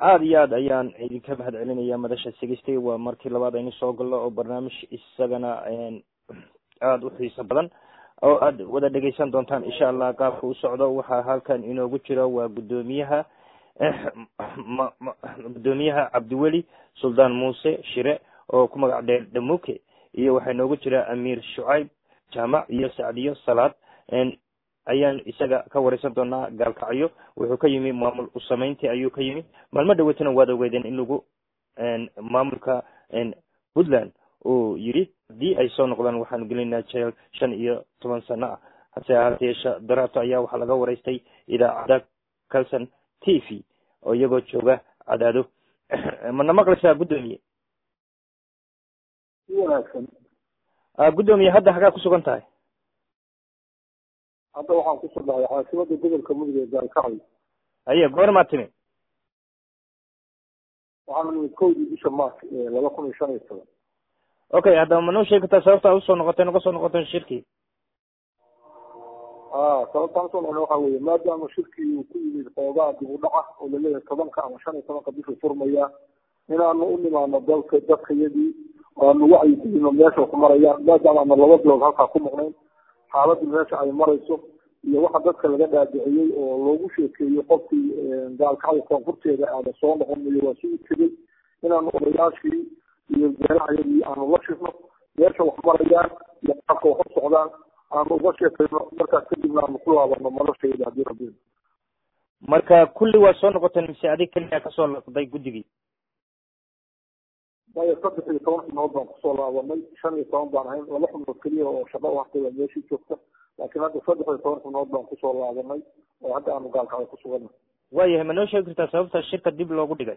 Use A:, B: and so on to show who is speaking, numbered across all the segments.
A: aada iyo aad ayaan idinka mahad celinaya madasha sigistay waa markii labaad aynu soo galno oo barnaamij isagana aada u xiiso badan oo aada wada dhegeysan doontaan insha allah qaabka u socdo waxaa halkan inoogu jira waa guddoomiyaha guddoomiyaha cabdiweli suldaan muuse shire oo ku magac dheer dhamuke iyo waxaa inoogu jira amiir shucayb jaamac iyo sacdiyo salaad ayaan isaga ka wareysan doonaa gaalkacyo wuxuu ka yimi maamul usamayntii ayuu ka yimi maalmo dhaweytana waad ogeydeen in lagu maamulka puntland uu yidhi haddii ay soo noqdaan waxaanu gelinaa jeel shan iyo toban sano ah hase ahaatee daraato ayaa waxaa laga wareystay idaacadda calson t v oo iyagoo jooga cadaado mana maqlaysaa guddoomiye
B: wanaagsan
A: guddoomiye hadda hagaa kusugan tahay
B: hadda waxaan kusoo dhahay caasimada gobolka mudug ee gaalkacyo
A: haye goormaa timi
B: waxaan nimid kowdii bisha march laba kun iyo shan iyo toban
A: okay haddaba ma noo sheegi kartaa sababta a usoo noqotay noga soo noqoteen shirkii
B: a sababtaan usoo noqona waxa weye maadaama shirkii uu ku yimid xoogaa dib u dhaca oo laleeyahay tobanka ama shan iyo tobanka bishuu furmaya inaanu u nimaano dalka dadkayadii aanu wacyi ku yino meesha ku marayaan maadaama aana laba bilood halkaa ku maqnayn xaaladdu meesha ay marayso iyo waxa dadka laga dhaadiciyey oo loogu sheekeeyey qofkii gaalkacda koonfurteeda aada soo noqonayo waa si u tegey inaanu odayaashii iyo beerahayadii aanu la shirno meesha wax marayaan iyo qaabka wax u socdaan aanu uga sheekayno markaas kadibna aanu ku laabano noloshayda haddii rabbi
A: marka kulli waa soo noqoteen mise adig keliya kasoo laqday guddigii
B: maya saddex iyo toban xubnood baan kusoo laabanay shan iyo toban baan ahayn laba xubnood keliya oo shaqo u hartay baa meeshii joogta laakiin hadda saddex iyo toban xubnood baan kusoo laabanay oo hadda aanu gaalkacda ku suganay
A: waayahay ma noo sheegi kartaa sababta shirka dib loogu dhigay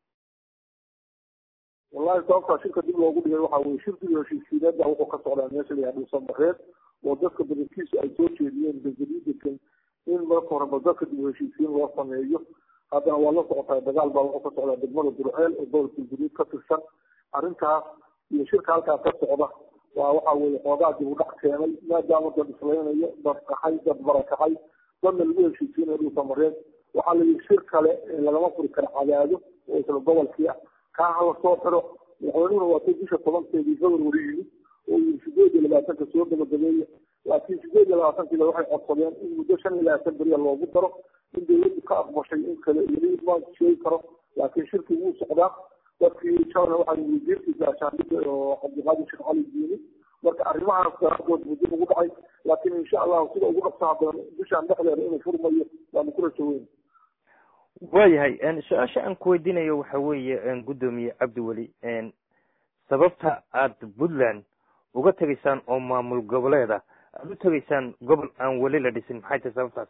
B: wallahi sababtaa shirka dib loogu dhigay waxa weye shirkii heshiisiineed baa wuxuu ka socdaa meesha la yihah dhuusamareed oo dadka badankiisu ay soo jeediyeen degadiidekan in marka horeba dadka dib heshiisiin loo sameeyo haddana waa la socotaa dagaal baa wuxuu ka socdaa degmada burceel oo gobolka guduud ka tirsan arrintaas iyo shirka halkaa ka socda waa waxa weye xoogaa dib u dhac keenay maadaama dad islaynayo dad qaxay dad barakacay dadna lagu heshiisiinayo dhuusamareed waxaa la yihi shir kale lagama furi kara cadaado oo isla gobolkii ah kaa hala soo xiro madaxweynuhuna waa tay bisha tobankeedii february yimid oo yii sideed iyo labaatanka soo gabagabeeya laakiin sideed iyo labaatankiiba waxay codsadeen in muddo shan iyo labaatan beriya loogu daro in dawladdu ka aqbashay in kale weli ma sheegi karo laakiin shirkii wuu socdaa dadkii shalna waxaa wasiirkiisa ashaandhida oo cabdiqaadir sheekh cali diini marka arrimahaas daraadood muddo ugu dhacay laakiin insha allahu sida ugu dhaqsaha badan bishaan dhexdeeda inuu furmayo waanu ku rajo weyn
A: waayahay su-aasha aan ku weydiinayo waxa weeye guddoomiye cabdiweli sababta aada puntland uga tegaysaan oo maamul goboleeda aada u tegaysaan gobol aan weli la dhisin maxay tahay sababtaasi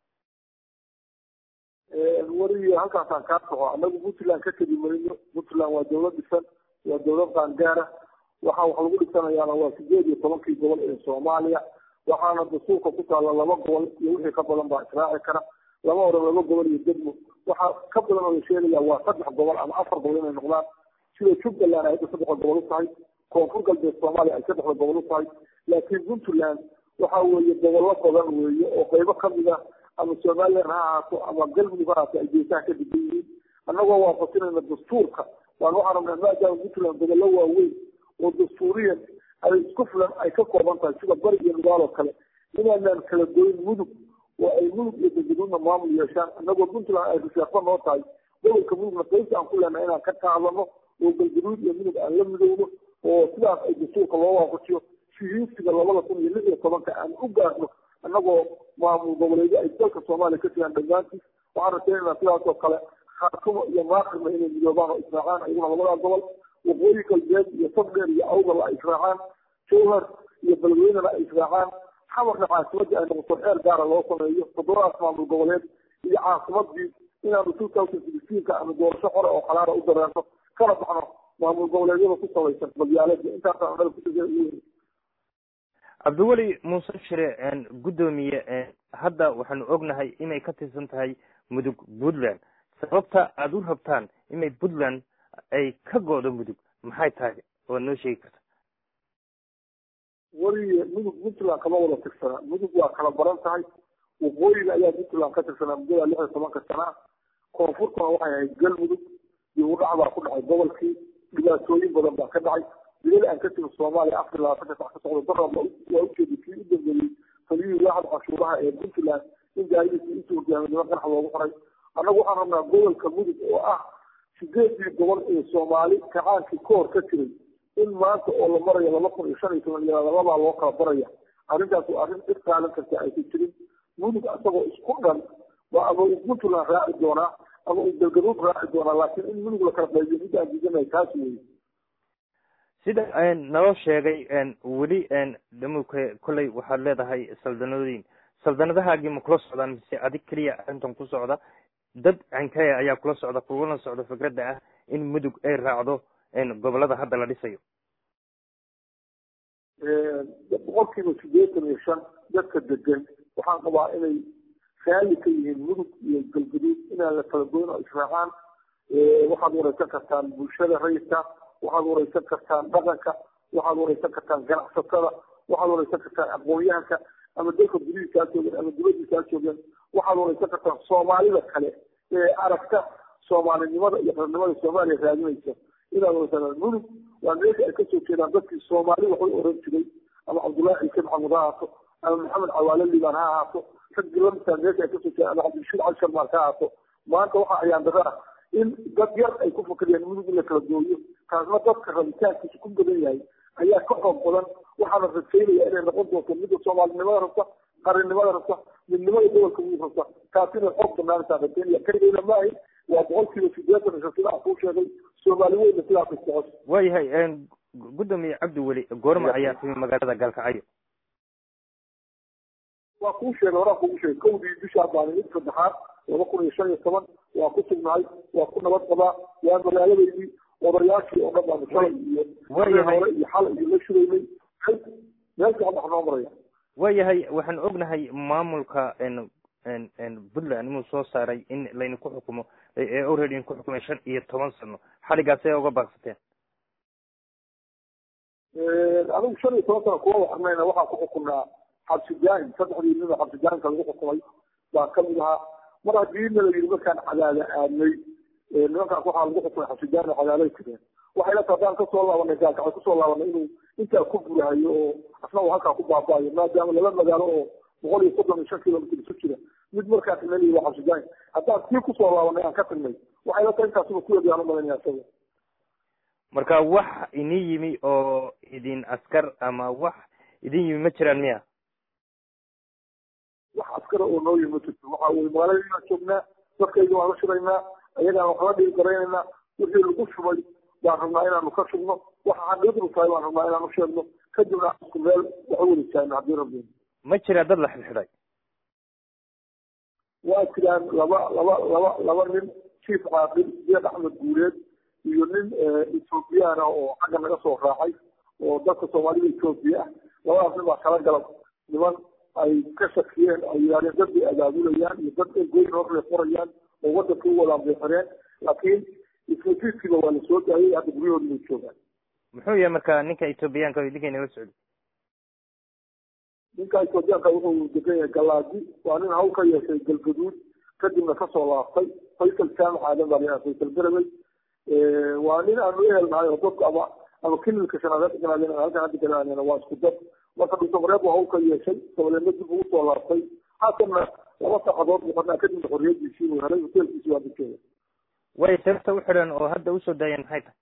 B: weli halkaasaan kaa soco anagu puntland ka tegi mayno puntland waa dawlad dhisan waa dawlad qaangaara waxaa wax lagu dhisanayaana waa sideed iyo tobankii gobol ee soomaaliya waxaana dastuurka ku taalla laba gobol iyo wixii ka badan baa israaci kara lama oran laba gobol iyo degmo waxaa ka badan oo la sheegaya waa saddex gobol ama afar gobol inay noqdaan sida jubbaland ay hadda saddexda gobol u tahay koonfur galbeed soomaaliya ay saddexda gobol u tahay laakiin puntland waxa weeye gobollo badan weeye oo qaybo kamid ah ama somalilan ha ahaato ama galmudug ha ahaato ay geesaha ka degan yihiin annagoo waafasinayna dastuurka waan waxaan rabnaa maadaama puntland gobollo waaweyn oo dastuuriyan ay isku filan ay ka kooban tahay sida bari iyo nugaal oo kale inaanaan kala goyn mudug oo ay mudug iyo degeduna maamul yeeshaan annagoo puntland ay risheeqo noo tahay gobolka mudugna qaybta aan ku leenahay inaan ka qaadano oo galgaduud iyo mudug aan la midowno oo sidaas ay dastuurka loo waafajiyo shihiisiga labada kun iyo lix iyo tobanka aan u gaarno annagoo maamul goboleedyo ay dalka soomaaliya ka jiraan dhammaantiis waxaan rajaynayna sidaas oo kale khaatumo iyo maaqirna inay midoobaan oo israacaan ayaguna labadaa gobol waqooyi galbeed iyo sabdheer iyo awdal ay israacaan jowhar iyo beledweynena ay israacaan xamarna caasimadii ay noqoto xeer gaara loo sameeyo toddobadaas maamul goboleed iyo caasimadii inaanu two thousand sixteenka aanu doorasho hore oo xalaala u dareerno kana baxno maamul goboleedyada ku salaysan balyaalada intaasaan anaga kusigeyn
A: cabdiweli muuse shire guddoomiye hadda waxaanu ognahay inay ka tirsan tahay mudug puntland sababta aada u rabtaan inay puntland ay ka go'do mudug maxay tahay waad noo sheegi karta
B: weliye mudug puntland kama wada tirsanaa mudug waa kala baran tahay waqooyiga ayaa puntland ka tirsanaa muddada lix iyo tobanka sana koonfurtuna waxay ahayd galmudug iyo udhac baa ku dhacay gobolkii dhibaatooyin badan baa ka dhacay dilal aan ka jirin soomaaliya afar labaatanka sax ka socda darab waa ujeeday kii u dambeeyey taliyihii waaxda cashuuraha ee puntland in gaaridiisa intuu hogaamidnimo qanax loogu qoray annagu waxaan rabnaa gobolka mudug oo ah sideedii gobol ee soomaali kacaankii ka hor ka jiray in maanta oo la marayo laba kun iyo shan iyo toban iyo lababaa loo kala baraya arrintaas waa arrin dhib qaadan karta aysan jirin mudug asagoo isku dhan waa ama uu puntland raaci doonaa ama uu galgaduud raaci doonaa laakiin in mudug la kala qaybiyo mid aan diidanahay taas weeye
A: sida naloo sheegay weli dhamuke kolley waxaad leedahay saldanooyin saldanadahaagii ma kula socdaan mise adig keliya arrintan ku socda dad cankaya ayaa kula socda kulana socda fikradda ah in mudug ay raacdo gobolada hadda la dhisayo
B: boqolkiiba sideetan iyo shan dadka degan waxaan qabaa inay raalli ka yihiin mudug iyo galgaduud inaan la kala goyn oo israacaan waxaad wareysan kartaan bulshada rayidka waxaad wareysan kartaan dhaqanka waxaad wareysan kartaan ganacsatada waxaad wareysan kartaan aqoon-yahanka ama dalka gudihiisa ha joogeen ama dibadiisa ha joogeen waxaad wareysan kartaan soomaalida kale ee aragta soomaalinimada iyo qarnimada soomaaliya raadinaysa inaad wareysataan mudug waa meesha ay kasoo jeedaan dadkii soomaali waxay oran jiray ama cabdullaahi ciise maxamud ha ahaato ama maxamed cawaale liibaan ha ahaato raggii lamidkaa meesha ay kasoo jeedaan ama cabdirashiid cali sharmaar ha ahaato maanta waxaa ayaan dara ah in dad yar ay ku fakariyaan mudug in la kala gooyo taasna dadka rabitaankiisa ku badan yahay ayaa ka xoog badan waxaana rajaynaya inay noqon doonto midda soomaalinimada rabta qarannimada rabta midnimada gobolka mudug rabta taas inay xoog banaantaa rajaynaya keligeyna maahi waa boqolkiiba sideetan isha sida aan kuu sheegay soomaali weyna sidaas isocos
A: waayahay gudoomiye cabdi weli goorma ayaa timi magaalada gaalkacyo
B: waa kuu sheegay horaan kugu sheegay kowdii bishaa baan mid saddexaad laba kun iyo shan iyo toban waa ku sugnahay waa ku nabad qabaa waa magaaladeydii odayaashii oo dhan baanu shalay iyo hore iyo xal iyo la shuraynay meel fiican wax noo maraya
A: waayahay waxaan ognahay maamulka puntland inuu soo saaray in layna ku xukumo ee already ku xukumay shan iyo toban sano xaligaas ay uga baaqsateen
B: adigu shan iyo toban sano kuwa waxnayna waxaan ku xukunaa xabsi jaahin saddexdii nin oo xabsi jaahinka lagu xukumay baa kamid ahaa mar haddii na la yidhi markaan cadaada aadnay nimankaas waxaa lagu xukumay xabsi jaahin oo cadaaday jireen waxay la haddaan kasoo laabanay gaalkacay kusoo laabanay inuu intaa ku burahayo oo asna uu halkaa ku baaba'ayo maadaama laba magaalo oo boqol iyo soddon iyo shan kilomitr isu jira mid markaa tagnay waa xabsi jaahin haddaan sii kusoo laabanay aan ka tagnay waxay la tahay intaasuba ku yadiyaan u malaynaya isaga
A: marka wax idin yimi oo idin askar ama wax idin yimi ma jiraan miya
B: wax askara oo noo yimi ma jirto waxa weye magaaladayaan joognaa dadkayga waan la shiraynaa ayagaan wax la dhigi garaynaynaa wixii lagu shubay baan rabnaa inaanu ka shubno waxa xaqiiqdu tahay baan rabnaa inaanu sheegno kadibna isku meel wax u weli taagno haddii rabbi
A: ma jiraa dad la xidxidhay
B: waa jiraan laba laba laba laba nin chief caaqil jeed axmed guuleed iyo nin ethoobiyan ah oo xagga naga soo raacay oo dadka soomaalida ethoobiya ah labadaas nin baa kala galab niman ay ka shakiyeen ay yidhahdeen dad bay abaabulayaan iyo dad goyn hor qorayaan oo wadanka u wadaan bay xireen laakiin ismatiiskiiba waa la soo daayay hadda guryahooda inay joogaan
A: muxuu yahay marka ninka ethoobiyaanka ninka inala socday
B: ninka ethoobiyaanka wuxuu degan yahay galaadi waa nin hawl ka yeeshay galgaduud kadibna kasoo laaftay faysal jaamac aadan baa layaa faysal berebey waa nin aanu ehelnahay oo dadku ama ama kililka shanaad deganaaden halkan hadda deganaaden waa isku dad marka dhuusamareeb waa hawl ka yeeshay dabadeedna dib ugu soo laaftay haatanna laba saacadood muqanaa kadibna xorriyadiisii uu helay hoteelkiisi waa dadkeeda
A: way sababta u xidhan oo hadda usoo daayeen maxay tahay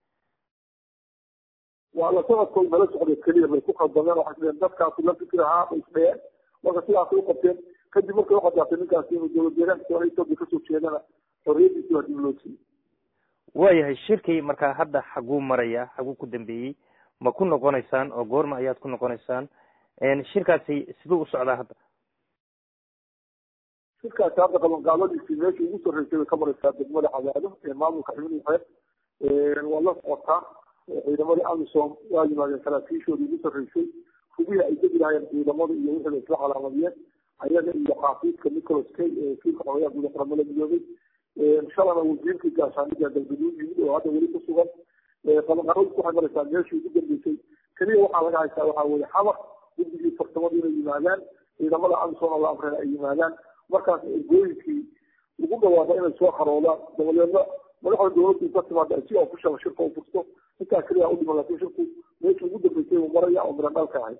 B: waa la socodkood nala socday keliya bay ku khaldameen waxay sideen dadkaasi la fikir ahaa bay isdhayeen marka sidaasay u qabteen kadib markay uqadaatay ninkaasi inuu dowlad deegaanka soomaliya etoobiya kasoo jeedana xorriyadiisi waa dib loo siiyey
A: waayahay shirkii markaa hadda xaguu maraya xaguu ku dambeeyey ma ku noqonaysaan oo goorma ayaad ku noqonaysaan shirkaasi siduu u socdaa hadda
B: shirkaasi hadda qabanqaabadiisii meeshii ugu sarreysay bay ka maraysaa degmada cadaado ee maamulka xibin xeeb waa la socotaa ciidamadii amisom waa yimaadeen saraakiishoodii ugu sarreysay hubihii ay degi lahaayeen ciidamada iyo wixii la isla calaamadiyeen ayaga iyo xaafiidka nicholas kay ee kiilka xogayaa guud qaramada midoobay shalana wasiirkii gaashaaniga galgaduud yimid oo hadda weli ku sugan qabanqaabadiis waxay maraysaa meeshii ugu dambeysay keliya waxaa laga haystaa waxaa weye xamar guddigii farsamadu inay yimaadaan ciidamada amisom la amreen ay yimaadaan markaas ergooyinkii lagu dhawaado inay soo xaroodaan dabadeedna madaxda dowladda inta timaada ay si official shirka u furto intaa keliya u dhiman laakiin shirku meeshii ugu dambeysay uu maraya oo miradhalka ahay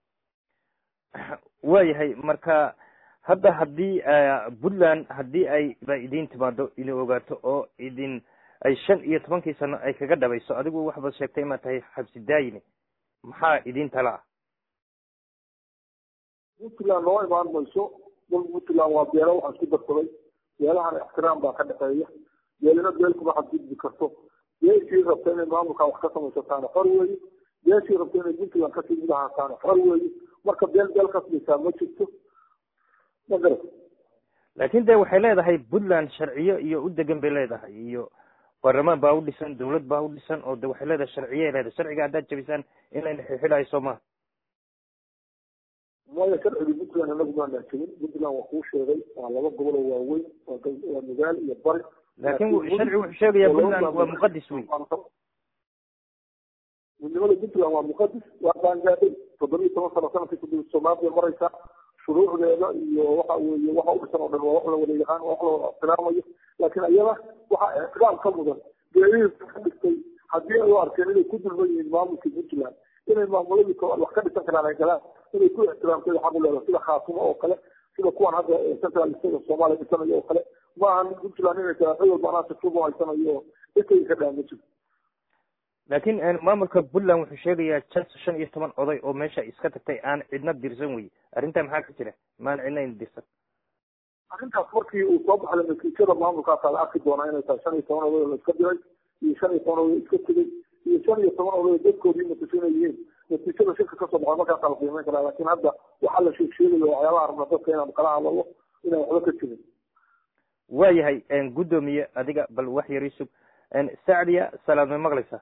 A: waayahay marka hadda haddii puntland haddii ay ba idin timaado idin ogaato oo idin ay shan iyo tobankii sano ay kaga dhabayso adigu waxbaad sheegtay inaad tahay xabsi daayine maxaa idin tala ah
B: puntland loo imaan mayso dalka puntland waa beelo waxaa isku darsaday beelahana ixtiraam baa ka dhexeeya beelina beel kuma xadgudbi karto beeshii rabta inay maamulka wax ka samaysataan xor weeye beeshii rabta inay puntland kasii mid ahaataan xor weeye marka beel beel kasbaysaa ma jirto ma garat
A: laakin de waxay leedahay puntland sharciyo iyo u degan bay leedahay iyo baarlamaan baa u dhisan dawlad baa u dhisan oo de waxay leedahay sharciyay leedahay sharciga haddaad jabisaan in layna xilxilaayo soo maha
B: maya sharcigii puntland anagu maanaan jebin puntland waa kuu sheegay waa laba gobol oo waaweyn waa nugaal iyo bari
A: laakin sharci wuxuu sheegaya puntland waa muqadis wey
B: midnimada puntland waa muqadis waa qaangaadhay toddobiyi toban sano sanadkii kudib soomaaliya maraysaa shuruucdeeda iyo waxa weeye waxa u dhisan oo dhan waa wax la wada yaqaan waa wax la wada ixtiraamayo laakiin iyada waxaa ixtiraam ka mudan beelihii ka dhigtay haddii ay u arkeen inay ku dulman yihiin maamulkii puntland inay maamuladii wax ka dhisan karaan ay galaan inay ku ixtiraamtay xaq u leedahay sida khaatumo oo kale sida kuwan hadda central state soomaaliya dhisanayo oo kale ma ahan puntland inay tahay xil walba anaa siftuba haysanayo oo dhikay ka dhaama jirto
A: laakin maamulka puntland wuxuu sheegayaa jas shan iyo toban oday oo meesha iska tagtay aan cidna dirsan wey arrintaa maxaa ka jira maan cidna in dirsan
B: arrintaas markii uu soo baxday natiijada maamulkaasaa la arki doonaa inay tahay shan iyo toban oday oo la iska diray iyo shan iyo toban oday iska tegay iyo shan iyo toban oday dadkoodii natiijana yihiin natiijada shirka kasoo baxda markaasaa la qiimeyn karaa laakiin hadda waxaa la sheeg sheegayo waxyaabaha rabna dadka inaan kala hadlalo inaan waxba ka jirin
A: waayahay guddoomiye adiga bal wax yar isug sacdiya salaad may maqlaysaa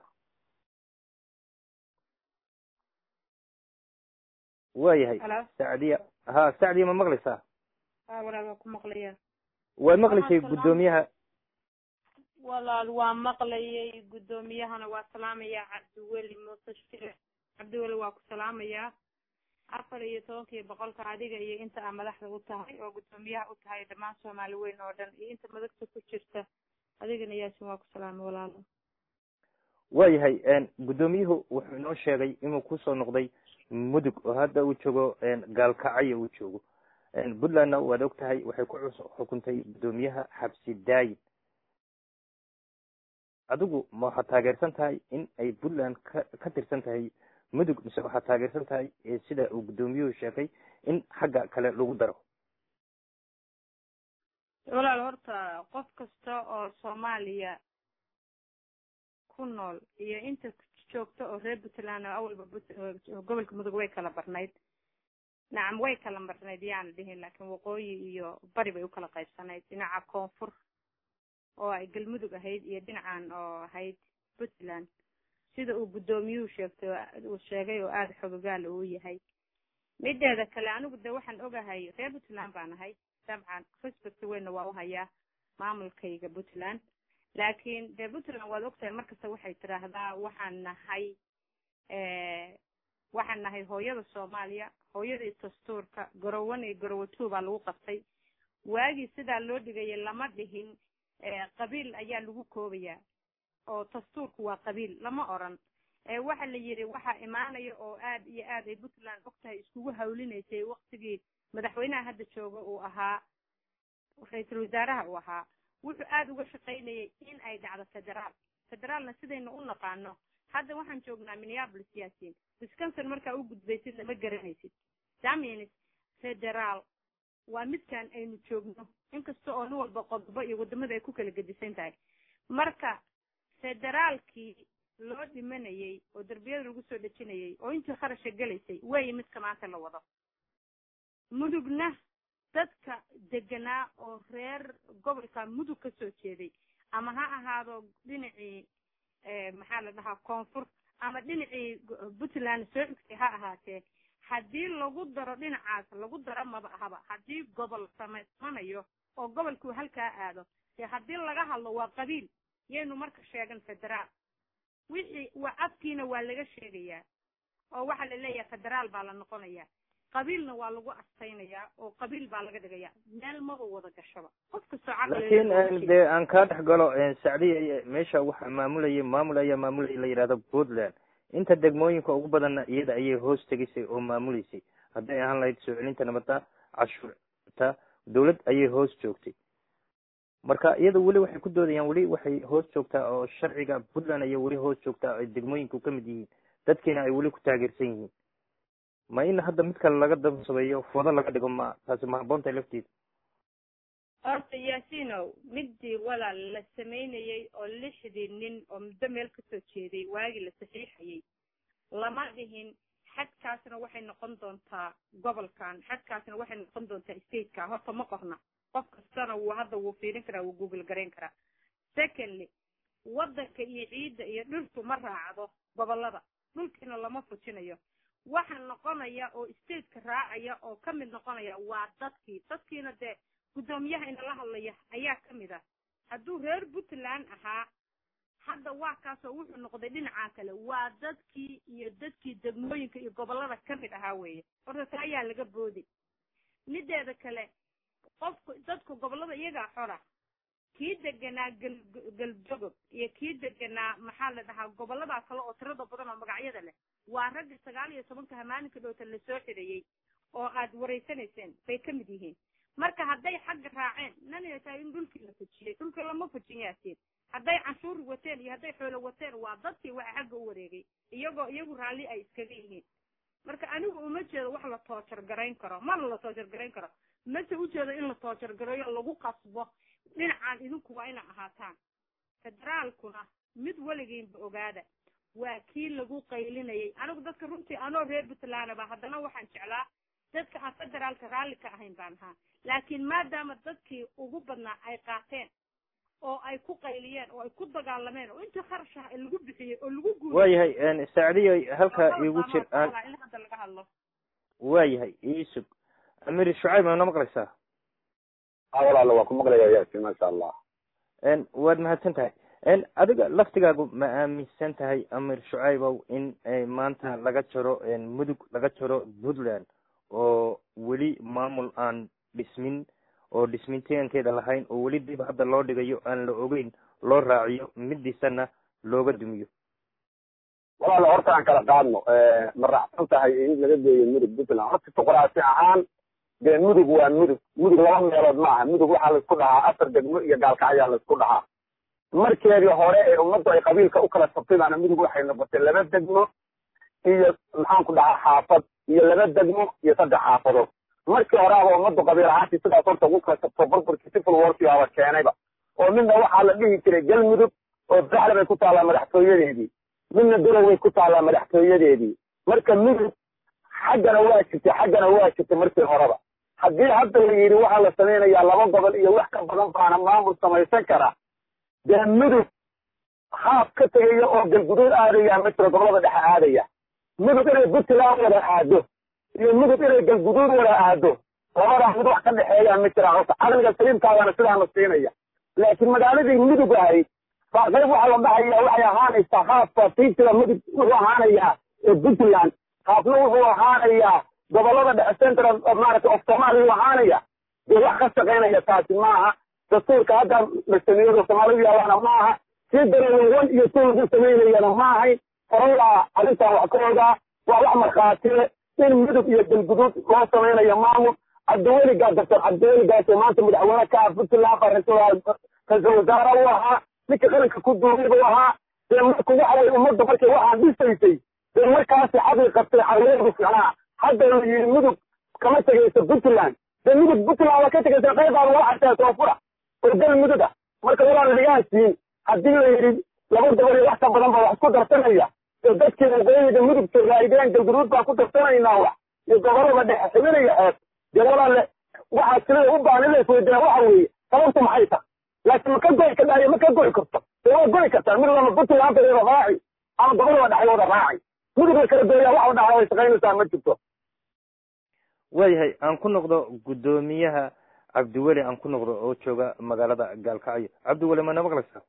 A: waayahay sacdiya ha sacdiya ma maqlaysaa
C: walaal waa ku maqlaya
A: way maqlaysay guddoomiyaha
C: walaal waa maqlayay guddoomiyahana waa salaamayaa cabdiweli muuse shire cabdiweli waa ku salaamayaa afar iyo tobankii boqolka adiga iyo inta aa madaxda u tahay oo guddoomiyaha u tahay dhammaan soomaali weyn oo dhan iyo inta madagta ku jirta adigana yaasin waa ku salaamay walaalo
A: waayahay guddoomiyuhu wuxuu inoo sheegay inuu kusoo noqday mudug oo hadda uu joogo gaalkacyo uu joogo puntlandna waad og tahay waxay ku xukuntay guddoomiyaha xabsi daayin adigu ma waxaad taageersan tahay in ay puntland ka ka tirsan tahay mudug mise waxaad taageersan tahay sida uu guddoomiyuhu sheegay in xagga kale lagu daro
C: walaal horta qof kasta oo soomaaliya ku nool iyo inta joogta oo reer puntland oo awalba gobolka mudug way kala barnayd nacam way kala marnayd yaana dhihin laakiin waqooyi iyo bari bay ukala qaybsanayd dhinaca koonfur oo ay galmudug ahayd iyo dhinacan oo ahayd puntland sida uu guddoomiyuhu sheegtay uu sheegay oo aada xogogaala uu yahay mideeda kale anigu de waxaan ogahay reer puntland baan ahay dabcan respect weynna waa u hayaa maamulkayga puntland laakiin dee puntland waad ogtahay markasta waxay tidhaahdaa waxaan nahay waxaan nahay hooyada soomaaliya hooyadii dastuurka garowan iyo garowe two baa lagu qabtay waagii sidaa loo dhigaya lama dhihin qabiil ayaa lagu koobayaa oo dastuurku waa qabiil lama oran waxa la yidhi waxaa imaanaya oo aad iyo aad ay puntland ogtahay iskugu hawlinaysay waktigii madaxweynaha hadda jooga uu ahaa ra-iisul wasaaraha uu ahaa wuxuu aada uga shaqaynayay in ay dhacdo federaal federaalna sidaynu u naqaano hadda waxaan joognaa minneapolis yaasiin wisconsin markaa u gudbaysid lama garanaysid damins federaal waa midkan aynu joogno inkasta oo nin walba qodobo iyo waddamada ay ku kala gedisan tahay marka federaalkii loo dhimanayay oo derbiyada lagu soo dhejinayay oo intii kharasha gelaysay weeye midka maanta la wado mudugna dadka deganaa oo reer gobolka mudug ka soo jeeday ama ha ahaado dhinacii maxaa la dhahaa koonfur ama dhinacii puntland soo xigtay ha ahaatee haddii lagu daro dhinacaas lagu daro maba ahaba haddii gobol samaysmanayo oo gobolkuu halkaa aado dee haddii laga hadlo waa qabiil yaynu marka sheegan federaal wixii waa afkiina waa laga sheegayaa oo waxaa la leeyahay federaal baa la noqonayaa qabiilna waa lagu astaynayaa oo qabiil baa laga dhigaya meel maba wada gashaba qof kastoo
A: laakiin dee aan kaa dhex galo sacdiya meesha waxaa maamulayay maamul ayaa maamulayay la yidhahdo puntland inta degmooyinka ugu badanna iyada ayay hoos tegisay oo maamuleysay hadday ahaan lahayd soo celinta nabadda cashuurta dawlad ayay hoos joogtay marka iyada weli waxay ku doodayaan weli waxay hoos joogtaa oo sharciga puntland ayay weli hoos joogtaa ay degmooyinku ka mid yihiin dadkiina ay weli ku taageersan yihiin ma in hadda mid kale laga damsabeeyo foodo laga dhigo ma taasi ma haboontahay lafteeda
C: horta yaasinow midii walaal la samaynayey oo lixdii nin oo muddo meel kasoo jeeday waagii la saxiixayay lama dhihin xadkaasna waxay noqon doontaa gobolkan xadkaasna waxay noqon doontaa stateka horta ma qorna qof kastana wuu hadda wuu fiirin karaa wuu google garayn karaa secondly waddanka iyo ciidda iyo dhirtu ma raacdo gobolada dhulkiina lama fujinayo waxa noqonaya oo stateka raacaya oo ka mid noqonaya waa dadkii dadkiina dee guddoomiyaha inala hadlaya ayaa ka mid ah hadduu reer puntland ahaa hadda waa kaasoo wuxuu noqday dhinacaa kale waa dadkii iyo dadkii degmooyinka iyo gobolada ka mid ahaa weeye horta taa ayaa laga booday mideeda kale qofku dadku gobolada iyagaa xora kii deganaa gal galdogob iyo kii deganaa maxaa la dhahaa goboladaa kale oo tirada badan oo magacyada leh waa ragga sagaal iyo tobanka hamaaninka dhowta lasoo xidhayey oo aad wareysanayseen bay ka mid yihiin marka hadday xagga raaceen nanay tahay in dhulkii la fujiyey dhulkii lama fujin yaatiin hadday canshuur wateen iyo hadday xoolo wateen waa dadkii waxa xagga u wareegay iyagoo iyagu raalli ay iskaga yihiin marka anigu uma jeedo wax la toojar garayn karo mana la toojar garayn karo mase ujeedo in la toojar gareeyo lagu qasbo dhinacaan idinku waa ina ahaataan federaalkuna mid weligiinba ogaada waa kii lagu qaylinayay anigu dadka runtii anoo reer puntlandaba haddana waxaan jeclaa dadka aan federaalka raalli ka ahayn baan ahaa laakiin maadaama dadkii ugu badnaa ay qaateen oo ay ku qayliyeen oo ay ku dagaalameen oo intii kharash ah lagu bixiyey oo lagu guuray
A: waayahay sacdiyo halkaa igu jir aan
C: in hadda laga hadlo
A: waayahay iisug amir shucayb ma na maqlaysaa
D: a walaala waa ku maqlaya yaasi maasha allah
A: waad mahadsan tahay adiga laftigaagu ma aaminsan tahay amir shucaybow in maanta laga jaro mudug laga jaro puntland oo weli maamul aan dhismin oo dhismintaankeeda lahayn oo weli dib hadda loo dhigayo aan la ogeyn loo raaciyo midiisana looga dumiyo
D: walaala horta aan kala qaadno ma raacsan tahay in laga geeyo mudug puntland horta juqraafi ahaan dee mudug waa mudug mudug laba meelood ma aha mudug waxaa laisku dhahaa afar degmo iyo gaalkacyaa laisku dhahaa markeedii hore ee ummaddu ay qabiilka u kala sabtaybaana mudug waxay noqotay laba degmo iyo maxaanku dhahaa xaafad iyo laba degmo iyo saddex xaafadood markii horeaba ummaddu qabiil ahaantii sidaas horta ugu kala sabto burburkii civil warkii aba keenayba oo midna waxaa la dhihi jiray galmudug oo baxle bay ku taallaa madaxtooyadeedii midna darowbay ku taallaa madaxtooyadeedii marka mudug xaggana waa jirtay xaggana waa jirtay markii horeba haddii hadda la yidhi waxaa la samaynayaa laba gobol iyo wax ka badan baana maamul samaysan kara dee mudug haaf ka tegaya oo galguduud aadaya ma jiro gobolada dhexe aadaya mudug inay puntland wada aado iyo mudug inay galguduud wada aado labadaa mid wax ka dhexeeyaa ma jiraan horta caqliga saliimkaadana sidaana siinaya laakiin magaaladii mudug ahayd baa qayb waxaa la dhahaya waxay ahaanaysaa haafka tiitiga mudug wuxuu ahaanayaa ee puntland haafna wuxuu ahaanayaa gobolada dhexe central maaragtay of somalia uu ahaanaya dee wax ka shaqaynaya taasi maaha dastuurka hadda la sameeyado soomaalidu yaalaana maaha sii dareeya wan iyo tu lagu samaynayana maahayn horalaa arrintan wax ka ogaa waa wax markhaatile in mudug iyo galguduud loo samaynayo maamul cabdiweligaa doctor cabdiweligaas maanta madaxweyne ka ah puntland baa ra-iisul wasaare u ahaa ninka qaranka ku duumay buu ahaa dee marku waxa weye ummadda markay waxaan dhisaysay dee markaasi xaqii qabtay xarweedu ficnaa hadda la yidhi mudug kama tegayso puntland dee mudug puntland waa ka tegaysa qaybaada waa xataa koonfura oo gal mudug ah marka walaan dhigaansiin haddii la yidhi laba gobol iyo wax ka badan baa wax ku darsanaya oo dadkii waqooyiga mudug joogaayeen galguduud baan ku darsanaynaa wax iyo gobolada dhexe xibinaya xeeb dee walaale waxaa silada u baahan in la isweydiina waxa weeye sababtu maxay tahay laakiin ma ka goy ka dhahayo ma ka goy karto dee waa goy kartaa mid lama puntland bay wada raaci ama gobolada dhexe wada raaci mudug la kala gooyaa wax dhaxla way shaqaynaysaa ma jirto
A: waayahay aan ku noqdo guddoomiyaha cabdiweli aan ku noqdo oo jooga magaalada gaalkacyo cabdiweli ma na maqlaysaa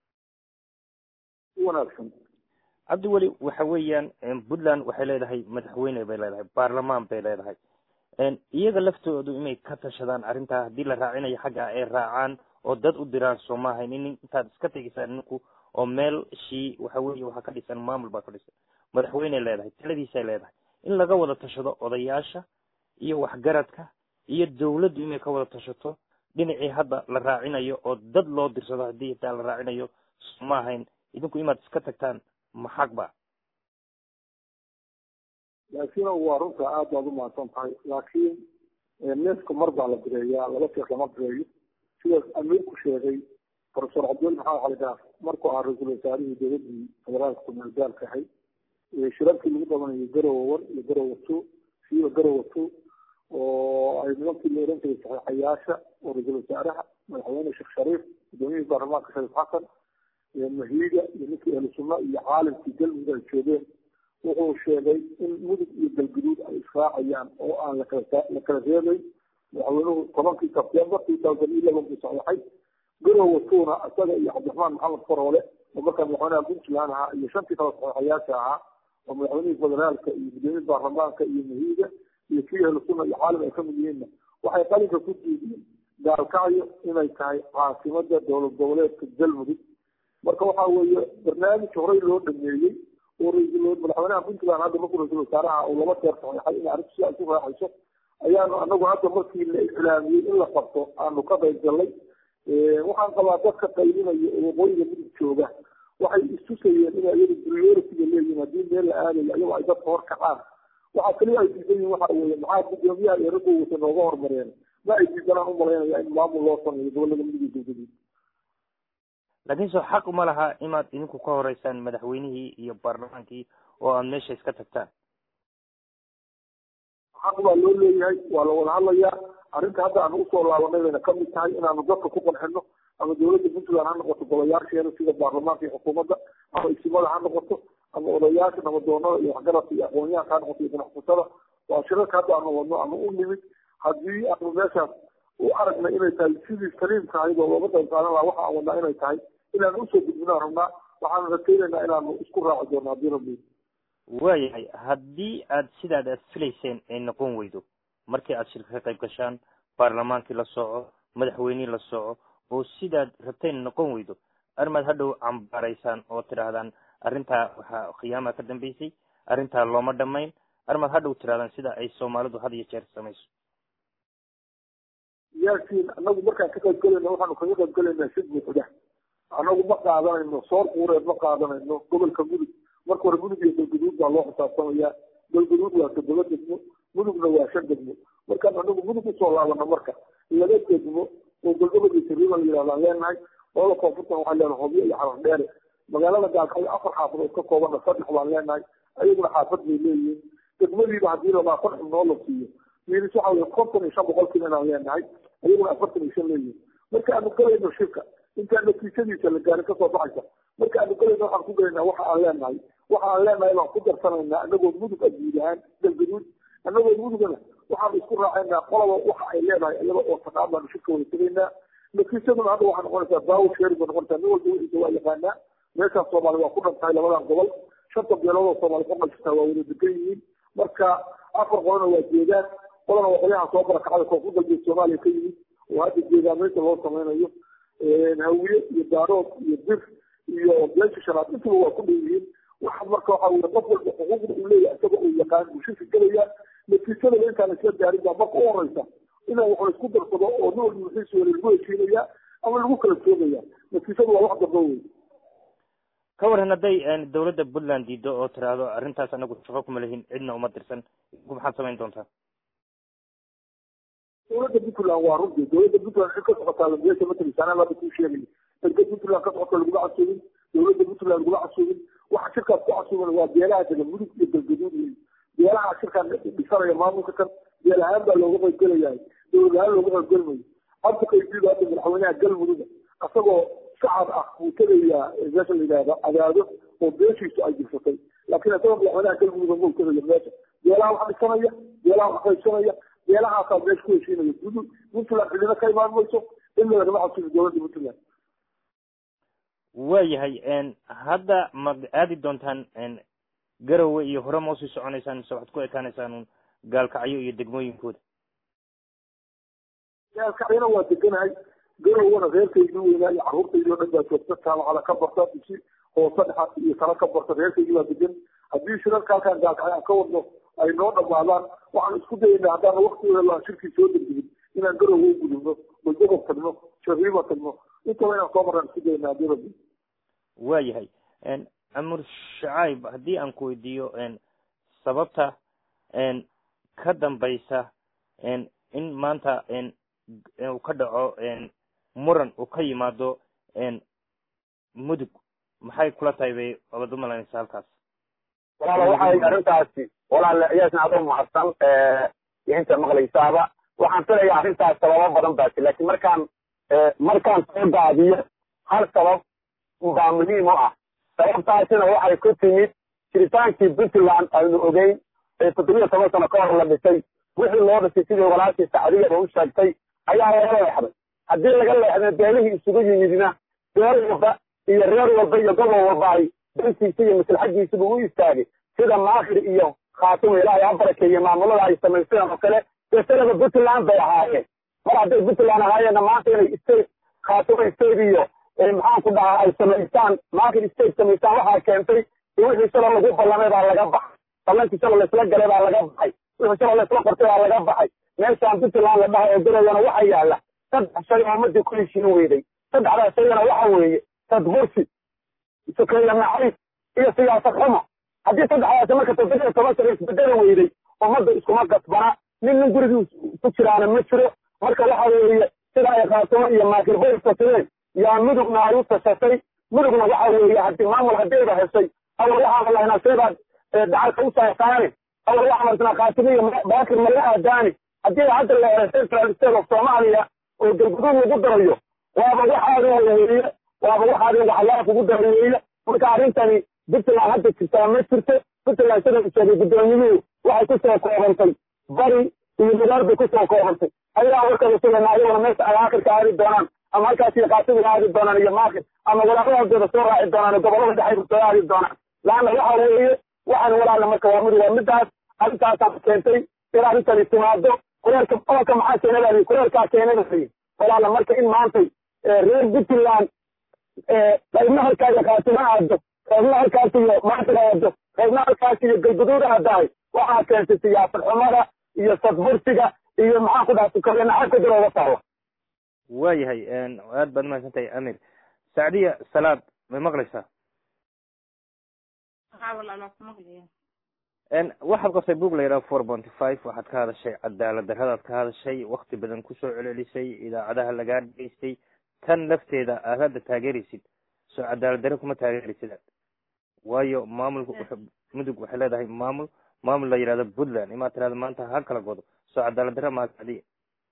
B: wanaagsan
A: cabdiweli waxa weeyaan puntland waxay leedahay madaxweyne bay leedahay baarlamaan bay leedahay iyaga laftoodu inay ka tashadaan arrintaa haddii la raacinayo xagga ay raacaan oo dad u diraan soo maahayn in intaad iska tegisaan ninku oo meel shii waxa weeye waxaa ka dhisan maamul baa ka dhisan madaxweyney leedahay taladiisay leedahay in laga wada tashado odayaasha iyo waxgaradka iyo dawladdu inay ka wada tashato dhinacii hadda la raacinayo oo dad loo dirsado haddii xitaa la raacinayo soo maahayn idinku inaad iska tagtaan maxaq ba
B: laakiin waa runta aad baad u mahadsan tahay laakiin neefka mar baa la bireeyaa laba jeer lama bireeyo sidaas amiirku sheegay profesor cabdul maxamed cali gaaf markuu ahaa ra-iisul wasaarihii dowladii federaalka kumaalgaalka ahay shirarkii lagu qabanayay garowa one iyo garowa two siiba garowa two oo ay nimankii la oran jiray saxiixayaasha oo ra-iisul wasaaraha madaxweyne sheekh shariif gudoomiyihii baarlamaanka shariif xasan mahiiga iyo ninkii ahlu sunna iyo caalimkii galmudug ay joogeen wuxuu sheegay in mudug iyo galguduud ay israacayaan oo aan lakala la kala reebayn madaxweynuhu tobankii sebtembar two thousand eleven buu saxiixay garowa tuuna isaga iyo cabdiraxmaan maxamed faroole oo markaa madaxweynaha puntland ahaa iyo shantii kale saxiixayaasha ahaa oo madaxweynihii federaalka iyo gudoomiyihii baarlamaanka iyo mahiiga iyo kii ahlu sunna iyo caalim ay kamid yihiinna waxay qalinka ku diideen gaalkacyo inay tahay caasimada dowlad goboleedka galmudug marka waxa weeye barnaamij horey loo dhameeyey oo ra-iisul madaxweynaha puntland hadda markuu ra-isul wasaaraha uu laba jeer saxiixay in arrintu si ay ku raaxayso ayaanu anagu hadda markii la iclaamiyey in la qabto aanu ka qayb gallay waxaan qabaa dadka qaylinaya oo waqooyiga mudug jooga waxay istusayeen inay iyaga prioritiga leeyihin haddii meel la aadayo iyagoo ay dadka hor kacaan waxaa keliya ay diidan yihin waxa weeye maxaa gudoomiyaha iyo raggu wata nooga hormareen ma ay diidanaan umalaynaya in maamul loo sameeyo gobolada mudug iyo galgaduud
A: laakiin soo xaq uma laha inaad idinku ka horeysaan madaxweynihii iyo baarlamaankii oo aad meesha iska tagtaan
B: xaq baa loo leeyahay waa la wada hadlayaa arrinta hadda aanu usoo laabanay bayna kamid tahay inaanu dadka ku qanxino ama dowladda puntland ha noqoto golayaasheeda sida baarlamaanka iyo xukuumadda ama isimada ha noqoto ama odayaasha nabadoonada iyo waxgaradka iyo aqoonyahanka ha noqoto iyo ganacsatada waa shirarka hadda aanu wadno aanu u nimid haddii aanu meeshaas u aragnay inay tahay sidii saliimka ahayd oo looga qayb qaadan lahaa waxa aan wadnaa inay tahay inaanu usoo gudbinaan rabnaa waxaanu rakeynaynaa inaanu isku raaci doono haddii rabbi
A: waayahay haddii aad sidaad aad filayseen ay noqon weydo markii aad shirka ka qayb gashaan baarlamaankii la soco madaxweynihii la soco oo sidaad rabteen noqon weydo arrimaad hadhow cambaaraysaan oo tidhaahdaan arrintaa waxaa khiyaama ka dambeysay arrintaa looma dhamayn arrimaad hadhow tidhahdaan sida ay soomaalidu had iyo jeer samayso
B: yaakiin anagu markaan ka qayb galayno waxaanu kaga qayb galaynaa si buuxda anagu ma qaadanayno soor quureed ma qaadanayno gobolka mudug marka hore mudug iyo galguduud baa loo xisaabtamayaa galguduud waa toddoba degmo mudugna waa shan degmo markaan anagu mudug usoo laabano marka laba degmo oo galgabad iyo sariiba la yidhahdaan leenahay labada koonfurtan waxaan leenahay hobyo iyo xarar dheere magaalada gaalkacyo afar xaafadood ka koobana saddex baan leenahay ayaguna xaafad bay leeyihiin degmadiiba haddii labaatan xubnoo la siiyo miinis waxa weye konton iyo shan boqolkiiba inaan leenahay ayaguna afartan iyo shan leeyihiin marka aanu galayno shirka intaan natiijadiisa la gaarin kasoo baxaysa marka aanu galayno waxaan ku galaynaa waxa aan leenahay waxa aan leenahay baan ku darsanaynaa anagoo mudug aguud ahaan galgaduud anagoo mudugana waxaanu isku raacaynaa qolaba waxa ay leedahay iyada oo taqaan baanu shirka wada tegaynaa natiijaduna hadda waxay noqonaysaa baawo sheeri bay noqonaysaa nin walba wixiisa waa yaqaanaa meeshaas soomaali waa ku dhantahay labadan gobol shanta beelood oo soomaali ku qajirtaa waa wada degan yihiin marka afar qolana waa jeedaan qolana waa qolyaha soo barakacada koonfur galbeed soomaaliya ka yimid oo hadda jeedaameynta loo samaynayo hawiye iyo daarood iyo bir iyo beesha shanaad intuba waa ku dhow yihiin waxa marka waxa weye qof walba xuquuqda uu leeyahay isaga uu yaqaan buu shirka gelaya natiijadaba intaan isla gaarin baa marka u horeysa inaan wax la isku darsado oo nin walba wixiisa wala lagu heshiinaya ama lagu kala joogaya natiijadu waa wax dambe wey
A: ka waran hadday dawladda puntland diido oo tiraahdo arrintaas anagu shaqo kuma lehin cidna uma dirsan ku maxaad samayn doontaa
B: dowladda puntland waa runtii dowladda puntland xil ka socotaa lambeesha matalisaanaa hadda kuu sheegaya erga puntland ka socota laguma casuubin dowladda puntland laguma casuubin waxa shirkaas ku casuuban waa beelaha dega mudug iyo galgaduud wey beelaha shirkaan dhisanaya maamulka kan beel ahaan baa looga qaybgelayahay dowlad ahaan looga qaybgelmayo hadda qaydiida hadda madaxweynaha galmuduga isagoo shacab ah buu tegayaa meesha la yidhahdo cadaado oo beeshiisu ay jirsatay laakiin isagoo madaxweynaha galmuduga ma tegaya meesha beelaha wax dhisanaya beelaha wax qaybsanaya beelahaasaa meesha ku heshiinaya gudud puntland cidina ka imaan mayso in lagama casuubi dowladda puntland
A: waayahay hadda ma aadi doontaan garowe iyo hore ma usii soconaysaan mise waxaad ku ekaanaysaan gaalkacyo iyo degmooyinkooda
B: gaalkacyona waa deganahay garowana reerkaygii weynaa iyo carruurtaydii o dhan baa joogta jaamacada ka barta dusi hoose dhexa iyo tala ka barta reerkaygii baa degan haddii shirarka halkaan gaalkacyo aan ka wadno ay noo dhamaadaan waxaan isku dayayna haddaan waktigooda laan shirkii soo degdegin inaan garowa u gudubno balgobob tagno shariima tagno intaba inaan soo marnaan isku dayayna haddii rabbi
A: waayahay amur shacayb haddii aan ku weydiiyo sababta ka dambaysa in maanta uu ka dhaco muran uu ka yimaado mudug maxay kula tahay bay abad umalanaysa halkaas
D: walaala waxay arrintaasi walaale iyaasna adoo mahadsan inta maqlaysaaba waxaan filayaa arrintaas sababo badan baasi laakiin markaan markaan soo daadiyo hal sabab baa muhiim u ah sababtaasina waxay ku timid jiritaankii puntland aynu ogeyn ee toddobiyo toban sano ka hor la dhisay wixii loo dhisay sidii walaashii sacdiyaba u sheegtay ayaa laga leexday haddii laga leexday beelihii isugu yimidna beel walba iyo reer walba iyo gobol walba ay dantiisa iyo maslaxadiisiba u istaagay sida maakhir iyo khaatimo ilaahay ha barakeeye maamulada ay samaysteen oo kale dee sanaba puntland bay ahaayeen mar hadday puntland ahaayeenna maanta inay state khaatimo state iyo maxaan ku dhahaa ay samaystaan maakhir state samaystaan waxaa keentay wixii shala lagu ballamay baa laga baxay ballankii shala laysla galay baa laga baxay wixii shala laysla qortay baa laga baxay meeshaan puntland la dhaha ee garayana waxa yaalla saddex shay oo ummadii ku heshiin weyday saddexdaas shayna waxa weeye tadbursi sukeeya nacayb iyo siyaasad xumo haddii saddexdaasi marka toddobiyo toban sano isbedeli weyday ummadda iskuma gasbana nin nin gurigii ku jiraana ma jiro marka waxa weeye sida ay khaatimo iyo maakirboy tasireen yaa mudugna ay u tashatay mudugna waxa weeye haddii maamul haddayba heshay awal waxaan lahaynaa seebaad dacalka u saasaane awal waxaan arsinaa khaatimo iyo baakir mala aadaani haddii hadda la helo central state of soomaaliya oo galguduud lagu darayo waaba waxaadin weeye waaba waxaadin waxlaaf ugu darayeeye marka arrintani puntland hadda jirtaa ma jirto puntland sida sheegay guddoomiyuhu waxay kusoo koobantay bari iyo nugaar bay kusoo koobantay ayagaa warkada sugayna ayaguna meesha ay aakhirka aadi doonaan ama halkaas iyo qaasiga aadi doonaan iyo maakir ama walaaqadoodooda soo raaci doonaan gobolada dhexayba soo aadi doonaan laanna waxa weeye waxaan walaala marka waa mid waa midaas arrintaasaa keentay in arrintani timaado kuleelka oolka maxaa keenada kuleelkaa keenada walaala marka in maantay reer puntland qaybna halkaaga khaatimo aado qaybna halkaas iyo maasir aado qaybna halkaas iyo galguduud aadahay waxaa keentay siyaasad xumada iyo sadbursiga iyo maxaan ku dhaha sukaye nacabka dil oga taala
A: waayahay aad baad mahadsan tahay amir sacdiya salaad may maqlaysaa waxaad qabtay book la yidhaha four ponty five waxaad ka hadashay cadaalad darradaad ka hadashay wakti badan kusoo celcelisay idaacadaha lagaa dhegeystay tan lafteeda aad hadda taageeraysid soo cadaalad darre kuma taageeraysid waayo maamulka mudug waxay leedahay maamul maamul la yidhahdo puntland imaad tirahda maanta ha kala godo soo cadaalad darre maa sacdiya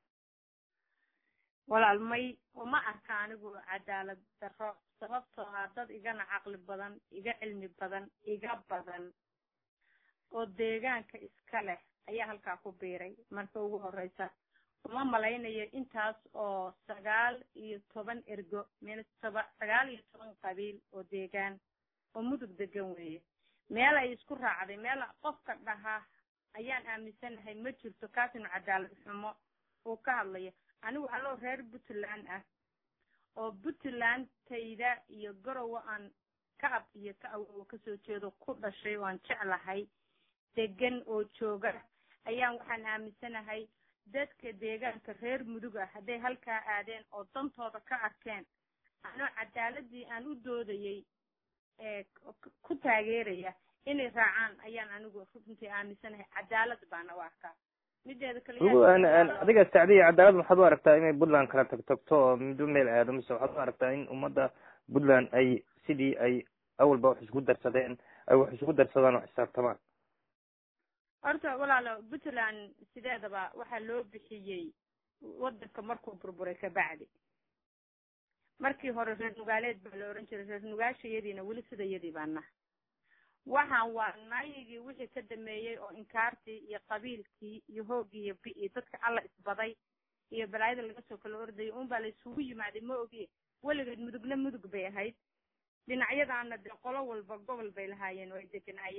C: walaal may uma arka anigu cadaalad darro sababtoo ah dad igana caqli badan iga cilmi badan iga badan oo deegaanka iska leh ayaa halkaa ku biiray marka ugu horeysa uma malaynayo intaas oo sagaal iyo toban ergo meel toba sagaal iyo toban qabiil oo deegaan oo mudug degan weeye meel ay isku raacday meel qofka dhahaa ayaan aaminsanahay ma jirto kaasinu cadaalad xumo uu ka hadlayo anigu aloo reer puntland ah oo puntland tayda iyo garowa aan ka ab iyo ka awowa kasoo jeedo ku dhashay oo aan jeclahay degan oo jooga ayaan waxaan aaminsanahay dadka deegaanka reer mudug ah hadday halkaa aadeen oo dantooda ka arkeen anoo cadaaladii aan u doodayay ee ku taageeraya inay raacaan ayaan anigu runtii aaminsanahay cadaalad baana u arkaa mideeda kale
A: adiga sacdiya cadaalad waxaad u aragtaa inay puntland kala tag tagto oo mido meel aado mise waxaad u aragtaa in ummadda puntland ay sidii ay awalba wax isku darsadeen ay wax isku darsadaan oo xisaabtamaan
C: horta walaalo puntland sideedaba waxaa loo bixiyey wadanka markuu burburay kabacdi markii hore reer nugaaleed baa la oran jiray reer nugaashayadiina weli sidayadii baa naha waxaan waa naayigii wixii ka dameeyey oo inkaartii iyo qabiilkii iyo hoogii iyo bi-i dadka alla isbaday iyo balaayada laga soo kala ordayay unbaa la isugu yimaaday ma ogi weligeed mudugna mudug bay ahayd dhinacyadaana dee qolo walba gobol bay lahaayeen oo ay deganaayeen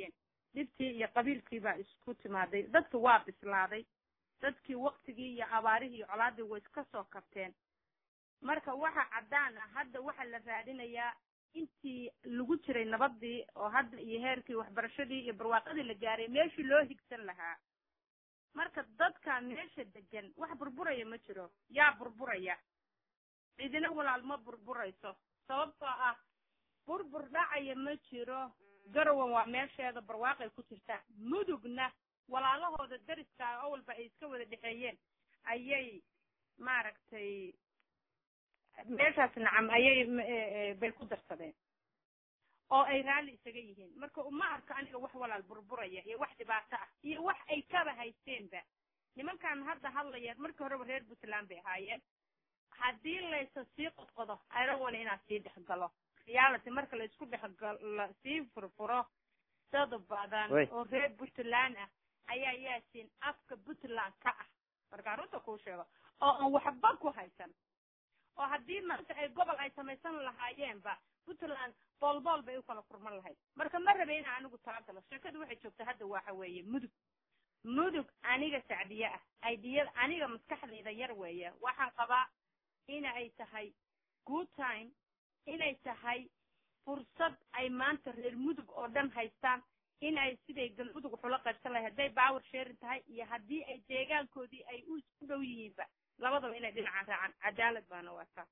C: dhibtii iyo qabiilkii baa isku timaaday dadki waa bislaaday dadkii waktigii iyo abaarihii iyo colaadii way iska soo kabteen marka waxa caddaan ah hadda waxaa la raadinayaa intii lagu jiray nabadii oo hadda iyo heerkii waxbarashadii iyo barwaaqadii la gaaray meeshii loo higsan lahaa marka dadka meesha degan wax burburaya ma jiro yaa burburaya cidina walaal ma burburayso sababtoo ah burbur dhacaya ma jiro garowan waa meesheeda barwaaqay ku jirtaa mudugna walaalahooda dariska oo walba ay iska wada dhexeeyeen ayay maaragtay meeshaas nacam ayay bay ku darsadeen oo ay raalli isaga yihiin marka uma arko aniga wax walaal burburaya iyo wax dhibaato ah iyo wax ay kaba haysteenba nimankan hadda hadlaya markii horeba reer puntland bay ahaayeen haddii laysa sii qodqodo arawana inaad sii dhexgalo reality marka la isku dhexgalo sii furfuro dad badan oo reer puntland ah ayaa yaasin afka puntland ka ah markaa runta kuu sheego oo aan waxba ku haysan oo haddii maanta ay gobol ay samaysan lahaayeenba puntland boolbool bay u kala furman lahayd marka ma rabe ina anigu talagalo sheekadu waxay joogta hadda waxa weeye mudug mudug aniga sacdiye ah aidiyada aniga maskaxdayda yar weeye waxaan qabaa ina ay tahay good time inay tahay fursad ay maanta reer mudug oo dhan haystaan in ay siday galmudug waxula qaybsan lahay hadday power sharing tahay iyo haddii ay deegaankoodii ay u isku dhow yihiinba labadaba inay dhinaca raacaan cadaalad baana waataa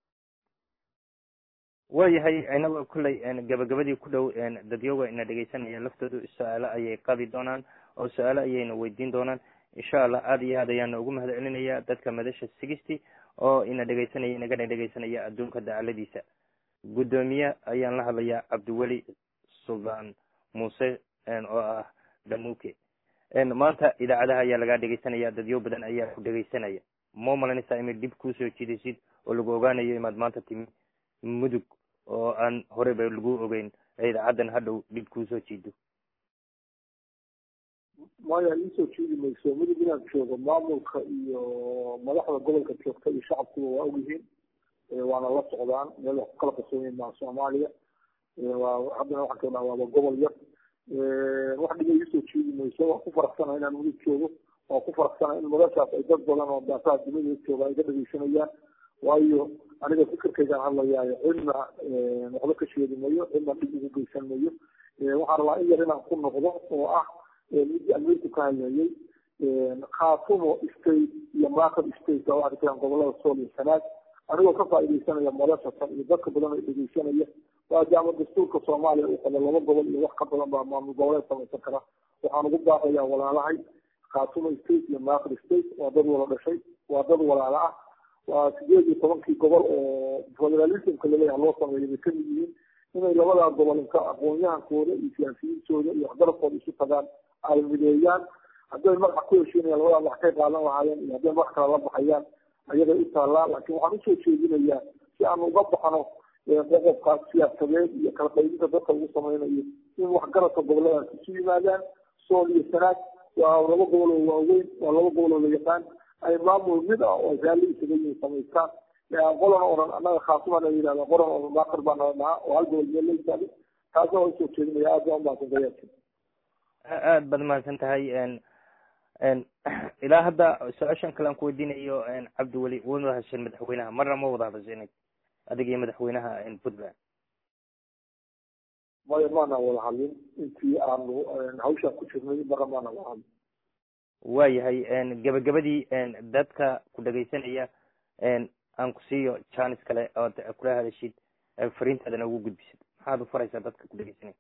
A: waayahay inagoo kolley gabagabadii ku dhow dadyoga ina dhegaysanaya laftoodu su-aalo ayay qaadi doonaan oo su-aalo ayayna weydiin doonaan insha allah aada iyo aad ayaana ugu mahad celinaya dadka madasha sigisty oo ina dhegaysanaya inagana dhegaysanaya adduunka dacaladiisa guddoomiye ayaan la hadlayaa cabdiweli suldaan muuse oo ah dhamuuke maanta idaacadaha ayaa lagaa dhegaysanaya dadyo badan ayaa ku dhegaysanaya ma malanaysaa imay dhib kuusoo jiidaysid oo lagu ogaanayo imaad maanta timi mudug oo aan horeyba lagu ogeyn idaacaddan hadhow dhib kuusoo jiido
B: maya iisoo jiidi mayso mudug inaan joogo maamulka iyo madaxda gobolka joogta iyo shacabkuba waa ogyihiin waana la socdaan meel wax ku kala qarsoonyihin maa soomaaliya haddana waxaan ka dhaha waaba gobol yar wax dhiba iisoo jiidi mayso waan ku faraxsana inaan mudug joogo waan ku faraxsana in madashaas ay dad badan oo daafaha dunida jooga ay ka dhegeysanayaan waayo aniga fikirkaygaan hadlayaayo cidna waxba ka sheegi mayo cidna dhib ugu geysan mayo waxaan rabaa in yar inaan ku noqdo oo ah midii ameriku ka hadlayay khaatumo state iyo market state baa waxay jiraan gobolada sool iyo sanaag anigoo ka faaidaysanaya madashatan iyo dadka badan oo dhegeysanaya maadaama dastuurka soomaaliya uu qabo laba gobol iyo wax ka badan baa maamul goboleed samaysan kara waxaan ugu baaqayaa walaalahay khaatumo state iyo market state waa dad wala dhashay waa dad walaala ah waa sideed iyo tobankii gobol oo federalismka laleeyaha loo sameeyo bay kamid yihiin inay labadaa gobol inka aqoon-yahankooda iyo siyaasiyiintooda iyo waxgarabkooda isu tagaan ay mideeyaan hadday magac ku heshiinayaan labadaa magac kay qaadan lahaayeen iyo hadday magac kala la baxayaan ayagay u taallaa laakiin waxaan usoo jeedinayaa si aan uga baxno qoqobka siyaasadeed iyo kala qaybinta dadka lagu sameynayo in waxgaradka goboladaas isu yimaadaan sool iyo sanaag waa laba gobol oo waaweyn waa laba gobol oo la yaqaan ay maamul mid ah oo raalli isaga yihiin samaystaan qolan oran annaga khaasuma la yidhahda qolan oran maakar baa nala dhahaa oo hal gobol meel la yitaali taasna waa usoo jeedinaya aad baa umahadsan gayaasi
A: aad baad mahadsan tahay ilaa hadda su-aashan kale aan ku weydiinayo cabdiweli wada hadasheen madaxweynaha marna ma wada hadasheen adiga iyo madaxweynaha puntland
B: maya maana wada hadlin intii aanu hawshaan ku jirnay marna maana wada hadlin
A: waayahay gabagabadii dadka ku dhegaysanaya aan ku siiyo janis kale ood kula hadashid fariintaadana ugu gudbisid maxaad u faraysaa dadka ku dhegaysanaya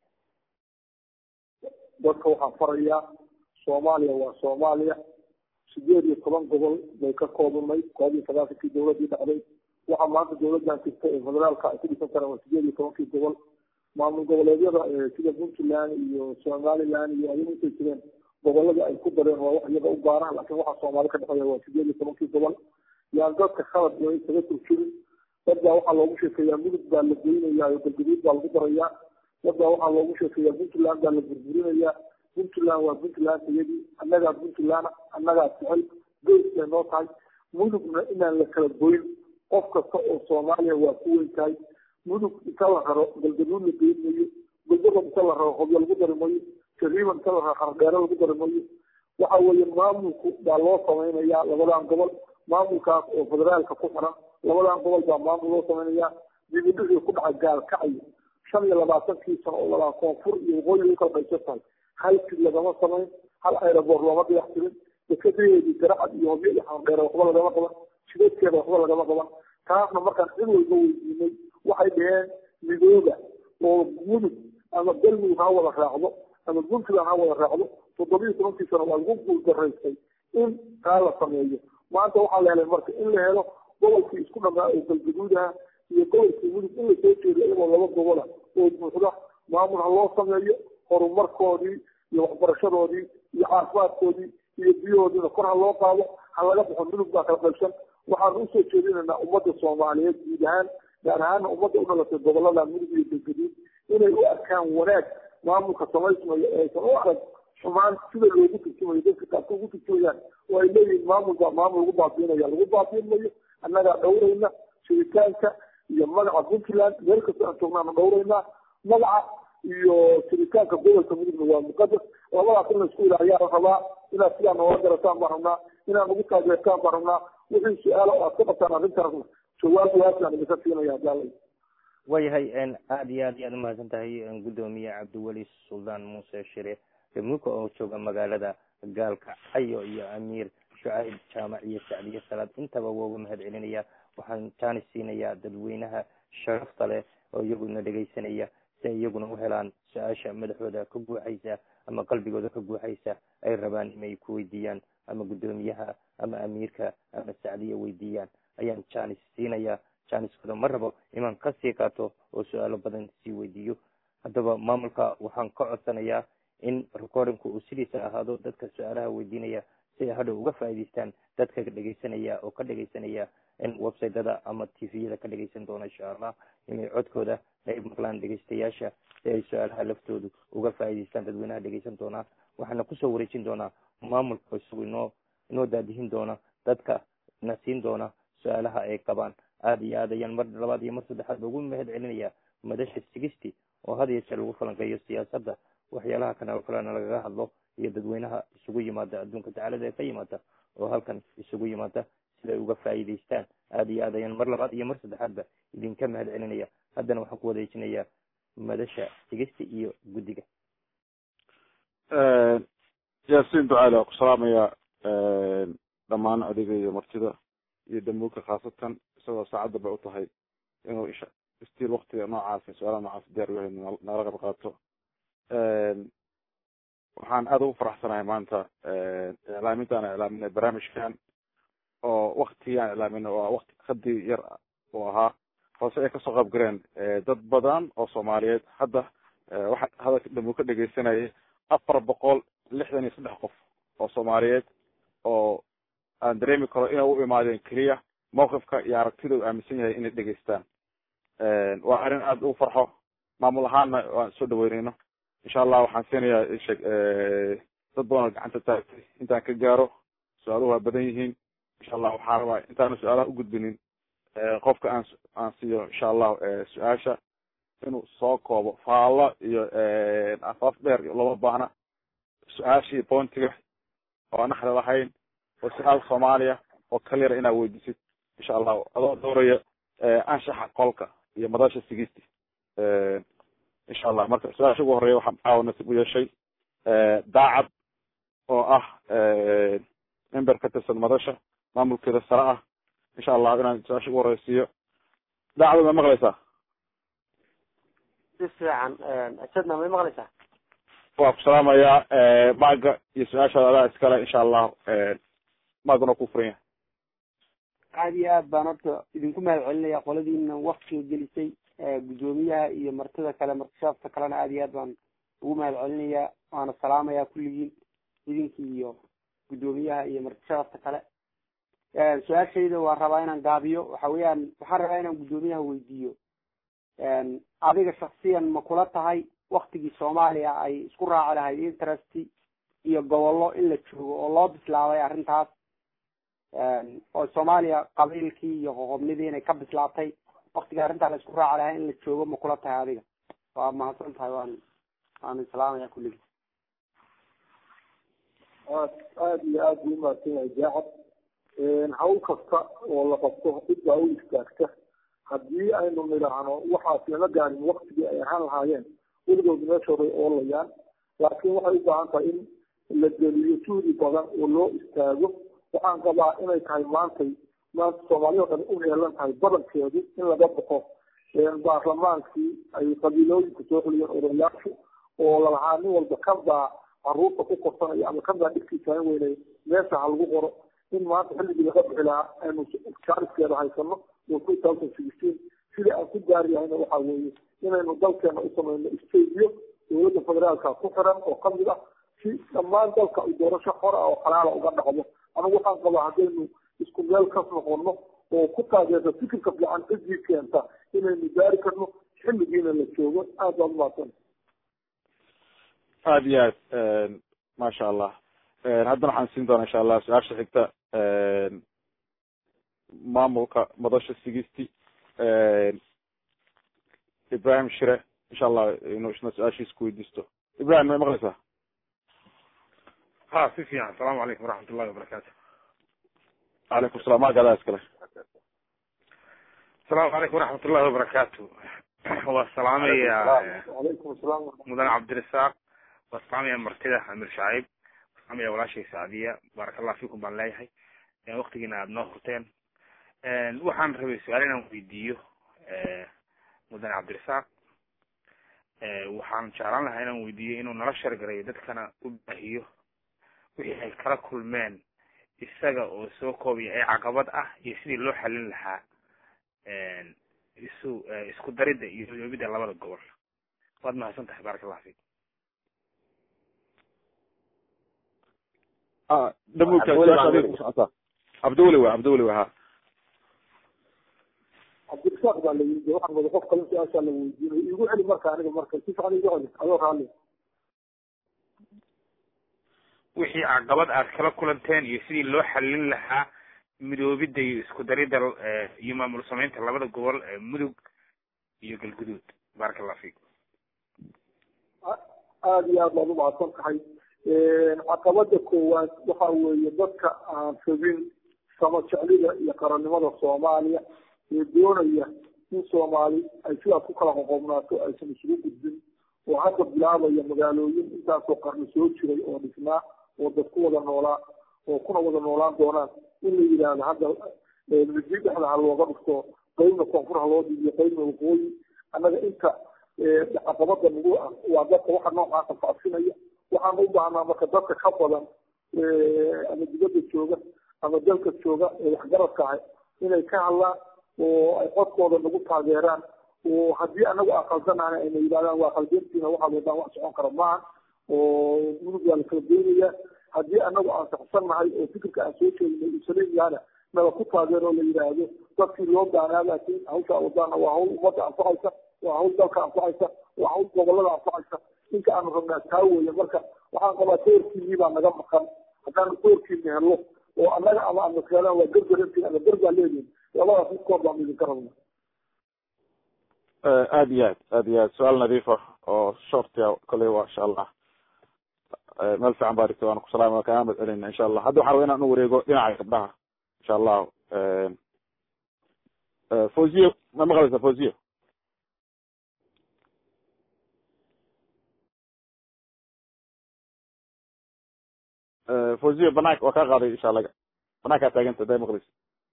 B: dadka waxaan farayaa soomaaliya waa soomaaliya sideed iyo toban gobol bay ka koobnay koob iyo sagaashankii dawladii dhacday waxaa maanta dawladdan jirta ee federaalka ay ku dhisan karaan waa sideed iyo tobankii gobol maamul goboleedyada sida puntland iyo somaliland iyo ayagu intay jireen gobolada ay ku dareen waa wax iyaga u gaaraan laakiin waxaa soomaali ka dhexeeya waa sideed iyo tobankii gobol yaan dadka khalad iyo isaga turjirin dad baa waxaa loogu sheekeeyaa mudug baa la goynayaa oo galgaduud baa lagu darayaa dad baa waxaa loogu sheekeeyaa puntland baa la burburinayaa puntland waa puntland iyadii annagaa puntland annagaa jecel geys bay noo tahay mudugna inaan la kala goyn qof kasta oo soomaaliya waa ku weyn tahay mudug inta la raro galgaduud la geyn mayo galgado inta la raro hobyo lagu dari mayo jariima inta la xardheero lagu dari mayo waxa weeye maamulku baa loo samaynayaa labadan gobol maamulkaas oo federaalka ku xiran labadan gobol baa maamul loo samaynayaa dibidhixii ku dhacay gaalkacyo shan iyo labaatankii sano oo labaa koonfur iyo waqooyi u kala qaysan tahay hal sid lagama samayn hal aeroboor looma diyax tirin dekadaheedii garacad iyo hobyo iyo xardheere waxba lagama qaban shideedkeeda waxba lagama qaban taasna markaan cid walba weydiinay waxay dhaheen midooda oo mudug ama galmudug ha wada raacdo ama puntland ha wada raacdo toddobiyo tobankii sano waa lagu guuldaraystay in taa la sameeyo maanta waxaa la helay marka in la helo gobolkii isku dhamaa oo galgaduudaha iyo gobolkii mudug in lasoo jeedo iyagoo laba gobola oo buuxda maamul ha loo sameeyo horumarkoodii iyo waxbarashadoodii iyo caafimaadkoodii iyo biyahoodiina kor ha loo qaado ha laga baxo mudug baa kala qaybsan waxaanu usoo jeedinaynaa ummadda soomaaliyeed guud ahaan gaar ahaana ummadda u dhalatay gobolada mudug iyo galgaduud inay u arkaan wanaag maamulka samaysmayo ee aysan u arag xumaan sida loogu turjumayo dadka qaarka ugu turjumayaan oo ay leeyihiin maamul baa maamul lagu baabiinaya lagu baabiin mayo annagaa dhowrayna jiritaanka iyo magaca puntland meel kasta aan joognaanu dhowraynaa magaca iyo jiritaanka gobolka mudugna waa muqadas labadaas in laisku ilaahiyaa la rabaa inaad sidaa noola garataan baan rabnaa inaad nagu taageertaan baan rabnaa wixii su-aala oo aad ka qabtaan arrintaasna jawaab waasaan idinka siinaya daalay
A: waayahay aada iyo aad iyo aad umahadsan tahay guddoomiye cabdiweli suldaan muuse shire damuuka oo jooga magaalada gaalka cayo iyo amiir shucayb jaamac iyo sacdiye salaad intaba waa uga mahad celinaya waxaan jaanis siinayaa dadweynaha sharafta leh oo iyaguna dhegaysanaya si ay iyaguna u helaan su-aasha madaxooda ka guuxaysa ama qalbigooda ka guuxaysa ay rabaan inay ku weydiiyaan ama guddoomiyaha ama amiirka ama sacdiye weydiiyaan ayaan jaanis siinayaa jaaniskooda ma rabo inaan kasii qaato oo su-aalo badan sii weydiiyo haddaba maamulka waxaan ka codsanayaa in recordingku uu sidiisa ahaado dadka su-aalaha weydiinaya si ay hadhow uga faa'iidaystaan dadka dhegaysanaya oo ka dhegaysanaya in websiteda ama tviyada ka dhegaysan doona insha allah inay codkooda ay maqlaan dhegaystayaasha si ay su-aalaha laftoodu uga faa'iidaystaan dadweynaha dhegaysan doonaa waxaana kusoo wareejin doonaa maamulka isagu inoo inoo daadihin doona dadka na siin doona su-aalaha ay qabaan aada iyo aad ayaan mar labaad iyo mar saddexaad ugu mahad celinaya madasha sigisti oo had iyo jeer lagu falanqeeyo siyaasadda waxyaalaha kana oo kalena lagaga hadlo iyo dadweynaha isugu yimaada adduunka tacalada ee ka yimaada oo halkan isugu yimaada sida ay uga faa'iidaystaan aada iyo aad ayaan mar labaad iyo mar saddexaadba idinka mahad celinaya haddana waxaan ku wareejinayaa madasha sigisti iyo guddiga
E: yaasiin ducaale waa ku salaamaya dhammaan adiga iyo martida iyo damuuka khaasatan isagoo saacadda bay u tahay inuu isha stiil waktiga noocaas su-aalaha noocaas diyaar u yahay nala qayb qaato waxaan aada ugu faraxsanahay maanta iclaaminta aan iclaaminay barnaamijkan oo waktigii aan iclaaminay oo wakti khadii yar uu ahaa hoose ay kasoo qayb galeen dad badan oo soomaaliyeed hadda waxaa hadalka damuuka dhegeysanayay afar boqol lixdan iyo saddex qof oo soomaaliyeed oo aan dareemi karo inay u imaadeen keliya mawqifka iyo aragtida uu aaminsan yahay inay dhegeystaan waa arrin aada ugu farxo maamul ahaanna waan soo dhaweyneyno insha allah waxaan siinayaa isheg dad badan oo gacanta taagtay intaan ka gaaro su-aaluhu waa badan yihiin insha allah waxaan rabaa intaana su-aalaha ugudbinin qofka aan aan siiyo insha allah su-aasha inuu soo koobo faallo iyo afaaf dheer looma baahna su-aashii boontiga oo aan naxri lahayn oo su-aal soomaaliya oo kaliyara inaad weydiisid insha allahu adoo dooraya anshaxa qolka iyo madasha sigisti insha allah marka su-aasha ugu horeeya waxaan caawa nasiib u yeeshay daacad oo ah member ka tirsan madasha maamulkeeda sare ah insha allah inaan su-aasha ugu horeysiiyo daacad ma maqlaysaa
F: si fiican asadna may maqlaysaa
E: waa ku salaamayaa maaga iyo su-aashaada adaa iskale insha allah maaguna ku furan yahay
F: aada iyo aad baan horta idinku mahad celinaya qoladiina waktiga gelisay guddoomiyaha iyo martida kale martishaafta kalena aada iyo aad baan ugu mahad celinayaa waana salaamayaa kulligiin idinki iyo guddoomiyaha iyo martishaafta kale su-aashayda waan rabaa inaan gaabiyo waxa weeyaan waxaan rabaa inaan guddoomiyaha weydiiyo adiga shaksiyan ma kula tahay waktigii soomaaliya ay isku raaci lahayd interest iyo gobollo in la joogo oo loo bislaabay arrintaas oo soomaaliya qabiilkii iyo qoqobnidii inay ka bislaatay waktiga arrintaa la isku raaci lahaa in la joogo ma kula tahay adiga waa mahadsan tahay waan waan islaamaya kulligii
B: aad aada iyo aad buu umahadsan yahay jaacad hawl kasta oo la qabto cid baa u istaagta haddii aynu nidhaahno waxaas lama gaarin waktigii ay ahaan lahaayeen weligood meeshooday oolayaan laakiin waxay u baahan tahay in la geliyo juhdi badan oo loo istaago waxaan qabaa inay tahay maantay maanta soomaaliya o dhan u heelan tahay badankeedu in laga baxo baarlamaankii ay qabiilooyinku soo xuliyeen odayaashu oo lalahaa nin walba kan baa caruurta ku korsanaya ama kan baa dhigtiisa in weynay meesha ha lagu qoro in maanta xilligii laga bixi lahaa aynu jaariskeeda haysano oo two thousand sixteen sidii aan ku gaari lahayna waxaa weeye inaynu dalkeena u samayno stadiyo dowladda federaalka ku xiran oo kamid ah si dhammaan dalka ay doorasho xora oo xalaala uga dhacdo anigu waxaan qabaa haddaynu isku meel kas noqono oo ku taageerta fikirka fiican cidii keenta inaynu gaari karno xilligiina la joogo aad baa umahadsan
E: aad iyo aad maasha allah haddana waxaan siin doonaa insha allah su-aasha xigta maamulka madasha sigisti ibrahim shire insha allah inuu isna su-aashiisa ku weydiisto ibrahim may maqlaysaa
G: ha si fiican asalaamu calaykum waraxmat ullahi wabarakaatu
E: calaykum salam magadaa iskale
G: asalaamu calaykum waraxmat ullahi wabarakaatu waa salaamaya
B: calaykum asalaam
G: mudane cabdirasaaq waa salaamaya martida amir shaciib waa salaamaya walaashay sacdiya baaraka allah fikum baan leeyahay waktigiina aada noo hurteen waxaan rabay su-aal inaan weydiiyo mudane cabdirasaaq waxaan jeclaan lahaa inaan weydiiyo inuu nala shargarayo dadkana u baahiyo wixii ay kala kulmeen isaga oo soo koobaya ee caqabad ah iyo sidii loo xalin lahaa isu isku daridda iyo hodoobidda labada gobol waad mahadsan tahay baaraka allah fik
E: dhamuudka su-aasha adiga ku socotaa cabdiweli wa cabdiweli wa ha
B: cabdirasaaq baa la yidi waxaan wada qof kale su-aashaa la weydiinay igu celi marka aniga marka si fiican igu celi adoo raalli
G: wixii caqabad aad kala kulanteen iyo sidii loo xalin lahaa midoobidda iyo isku daridda iyo maamul samaynta labada gobol ee mudug iyo galguduud baaraka allah fik
B: aada iyo aad baad umahadsan tahay caqabada koowaad waxa weeye dadka aan rabin sama jeclida iyo qarannimada soomaaliya ee doonaya in soomaali ay sidaas ku kala qoqobnaato aysan isugu gudbin oo hadda bilaabaya magaalooyin intaasoo qarni soo jiray oo dhisnaa oo dad ku wada noolaa oo kuna wada noolaan doonaan in la yidhaahdo hadda midi dhexda ha looga dhigto qaybna koonfur ha loo dhigiyo qaybna waqooyi annaga inta caqabada nagu ah waa dadka waxa noocaasa faafsinaya waxaan u baahnaa marka dadka ka badan ama dibadda jooga ama dalka jooga ee waxgaradka ahay inay ka hadlaan oo ay codkooda nagu taageeraan oo haddii anagu aan khaldanaana ayna yidhahdaan waa khaldantiina waxaad wadaan wax socon kara maaha oo mudug waa la kala geynaya haddii anagu aan saxsannahay oo fikirka aan soo jeedinay uu saliim yahana nala ku taageero la yidhaahdo dadkii loo baanaa laakiin hawshaa wadaana waa hawl ummadda anfacaysa waa hawl dalka anfacaysa waa hawl gobolada anfacaysa inka aanu rabnaa taa weeye marka waxaan qabaa doorkiinii baa naga maqan haddaanu doorkiina helno oo annaga ama ama keenaan waa gargarantiin ama gargaa leedihin labadaas midkood baanu idinka rabna
E: aad iyo aad aad iyo aad su-aal nadiif ah oo shortia koley waa insha allah meel fiican baa dhigta waana ku salaama kaa amad celina insha allah hadda waxaa raba inaan u wareego dhinaca gabdhaha insha allah fawziyo ma maqlaysa fawziyo fawziyo banaanka waa kaa qaaday insha allah banaankaa taaganta haday maqlaysa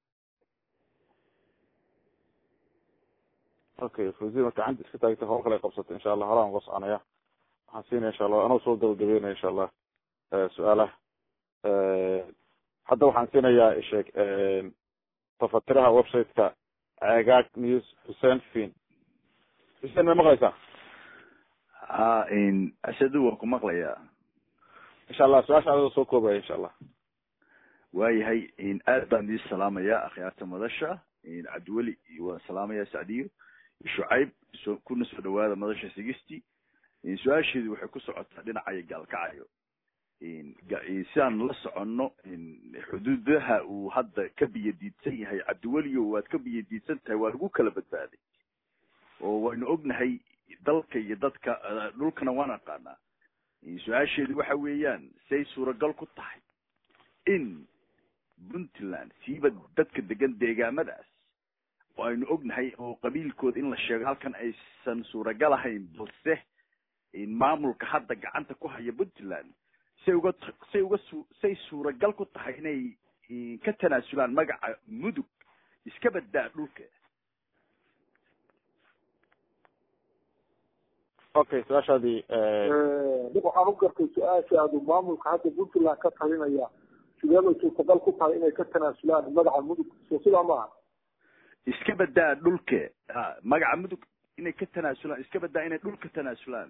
E: okay fawziyo marka gacanta iska taagtay hor kale qabsatay insha allah horaan uga soconaya waxaan siinaya insha allah anoo soo gabagabeynaya insha allah su-aalaha hadda waxaan siinayaa sheeg tafatiraha websiteka cegaag news xuseen fin xuseen may maqlaysaa
H: ha ashadu waan ku maqlayaa
E: insha allah su-aasha adoo soo koobaya insha allah
H: waayahay aad baan idin salaamaya akhyaarta madasha cabdiweli waan salaamaya sacdiyo shucayb so kuna soo dhawaada madasha sigisti su-aasheedu waxay ku socotaa dhinacayo gaalkacayo sidaan la soconno xuduudaha uu hadda ka biyadiidsan yahay cabdiweliyo waad ka biyadiidsan tahay waa lagu kala badbaaday oo waynu ognahay dalka iyo dadka dhulkana waan aqaanaa su-aasheedu waxa weeyaan say suuragal ku tahay in puntland siiba dadka degan deegaamadaas oo aynu ognahay oo qabiilkooda in la sheego halkan aysan suuragal ahayn balse maamulka hadda gacanta ku haya puntland say uga say uga su say suuragal ku tahay inay ka tanaasulaan magaca mudug iska badaa dhulka
E: okay su-aashaadii
B: waxaan u gartay su-aashaadu maamulka hadda puntland ka talinaya sideebay suurtagal ku tahay inay ka tanaasulaan magaca mudug soo sidaa maaha
H: iska badaa dhulka ha magaca mudug inay ka tanaasulaan iska badaa inay dhulka tanaasulaan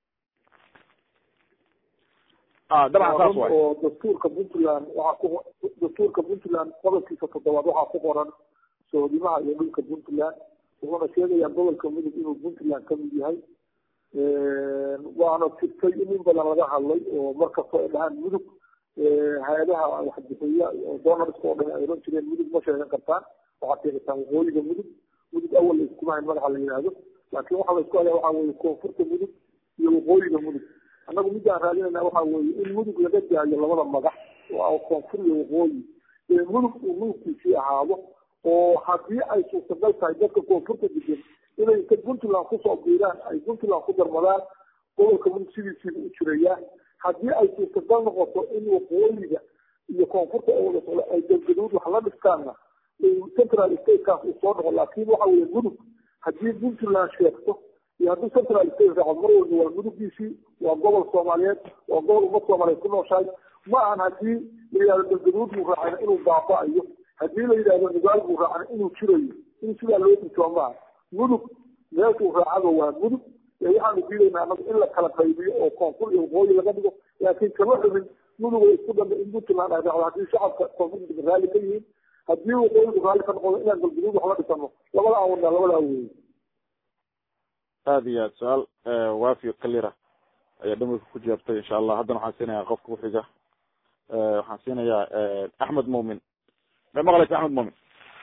E: a dabcan saas waay
B: oo dastuurka puntland waxaa ku dastuurka puntland qodobkiisa toddobaad waxaa ku qoran soodimaha iyo dhulka puntland wuxuuna sheegayaa gobolka mudug inuu puntland kamid yahay waana jirtay in in badan laga hadlay oo markastoo ay dhahaan mudug hay-adaha waxbixiya oo donarska oo dhan ay oran jireen mudug ma sheegan kartaan waxaad sheegataan waqooyiga mudug mudug awal la iskuma hayn magaxa la yidhaahdo laakiin waxa la isku haya waxa weye koonfurta mudug iyo waqooyiga mudug annagu midaan raadinayna waxa weeye in mudug laga daayo labada magac oo koonfur iyo waqooyi ee mudug uu mudugkiisii ahaado oo haddii ay suurtagal tahay dadka koonfurta degan inay inta puntland kusoo biiraan ay puntland ku darmadaan gobolka mudug sidiisiiba u jirayaan haddii ay suurtagal noqoto in waqooyiga iyo koonfurta ay wada socdo ay galgaduud wax la dhistaanna central statekaas uu soo noqo laakiin waxa weeye mudug haddii puntland sheegto iyo haddii central state raaco mar walba waa mudugiisii waa gobol soomaaliyeed waa gobol ummad soomaaliyeed ku nooshahay ma ahan haddii la yidhahdo galgaduud buu raacayna inuu baaba'ayo haddii la yidhahdo nugaal buu raacana inuu jirayo in sidaa loo dhintoo maaha mudug meeshuu raacaba waa mudug ee waxaanu diidaynaa anagu in la kala qaybiyo oo koonfur iyo waqooyi laga dhigo laakiin kama xubin mudug ay isku dhambe in puntland ay raacdo haddii shacabka koonfurta raalli ka yihiin haddii waqooyigu raalli ka noqdo inaan galgaduud wax la dhisano labada aan wadnaa labadaa weeye
E: aada iyo aad su-aal waafi kalira ayaa dhamayka ku jawaabtay insha allah haddana waxaan siinayaa qofka kuxiga waxaan siinayaa axmed muumin may maqlaysa axmed muumin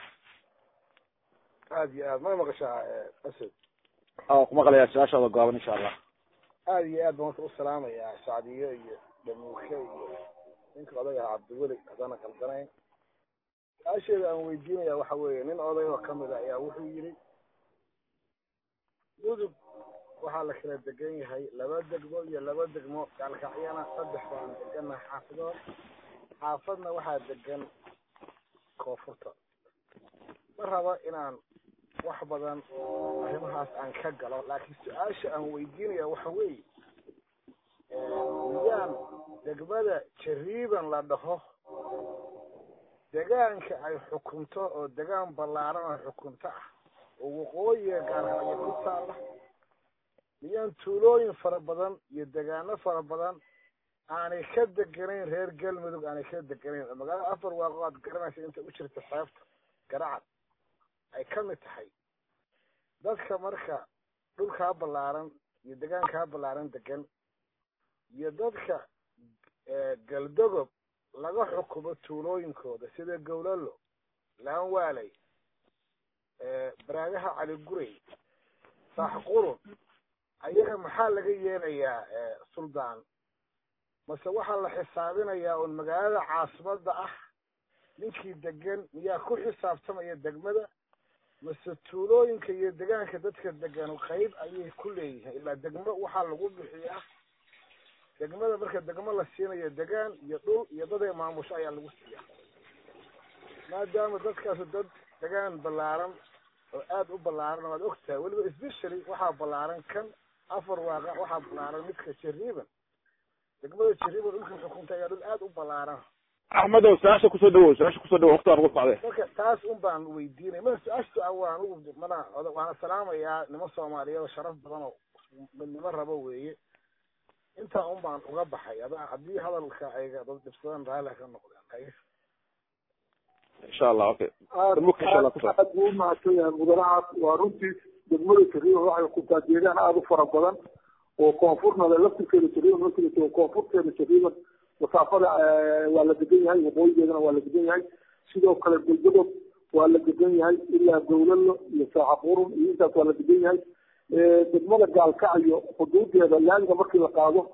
I: aada iyo aad may maqashaa asad
E: a ku maqlayaa su-aashaada gaaban insha allah
I: aada iyo aad baan marka u salaamayaa sacdiyo iyo dhamuuke iyo ninka odaga ah cabdiweli haddana kaldanayn su-aasheeda aan weydiinaya waxa weeye nin oday oo kamid a ayaa wuxuu yidhi mudug waxaa la kala degan yahay laba degmo iyo laba degmo gaalkacyana saddex baan deganahay xaafadood xaafadna waxaa degan koonfurta ma rabo inaan wax badan arrimahaas aan ka galo laakiin su-aasha aan weydiinaya waxa weeye miyaan degmada jariiban la dhaho degaanka ay xukunto oo degaan ballaaran oo xukunto ah oo waqooyiga gaalkacyo ku taala miyaan tuulooyin fara badan iyo degaano fara badan aanay ka deganayn reer galmudug aanay ka deganayn oo magaalada afar waaqo aad garanaysa inta u jirta xeebta garacad ay ka mid tahay dadka marka dhulkaa ballaaran iyo degaankaa ballaaran degan iyo dadka galdogob laga xukumo tuulooyinkooda sida gowlalo laanwaaley baraagaha cali guray saaxqurun ayaga maxaa laga yeelayaa suldaan mase waxaa la xisaabinayaa un magaalada caasimadda ah ninkii degan miyaa ku xisaabtamaya degmada mase tuulooyinka iyo degaanka dadka degan qayb ayay ku leeyihiin ilaa degmo waxaa lagu bixiyaa degmada marka degmo la siinayo degaan iyo dhul iyo daday maamusho ayaa lagu siiyaa maadaama dadkaasu dad degaan ballaaran oo aada u ballaaran waad ogtahay weliba specially waxaa ballaaran kan afar waaqa waxaa ballaaran midka jariiban degmada jariiban dhulkan xukunta ayaa dhul aada u ballaaran
E: axmedow su-aasha kusoo dhawow su-aasha kusoo dhawow waqti aan ugu socday
I: marka taas un baan weydiinay ma su-aashta waan ugu mana waana salaamayaa nimo soomaaliyeed oo sharaf badan oo midnimo rabo weeye intaa un baan uga baxay ada haddii hadalka ay dad dhibsadaan raalli ka noqdeen
E: insha allah okay
B: aad aad buu umahadsan yahay mudanahaas waa runtii degmada jariiban waxay xukuntaa deegaan aada u fara badan oo koonfurna le laftirkeeda jariiban markii la joogo koonfurteeda jariiban masaafada waa la degan yahay waqooyigeedana waa la degan yahay sidoo kale galgadob waa la degan yahay ilaa gowlalo iyo saaxaqurun iyo intaas waa la degan yahay degmada gaalkacyo xuduudeeda laamiga markii la qaado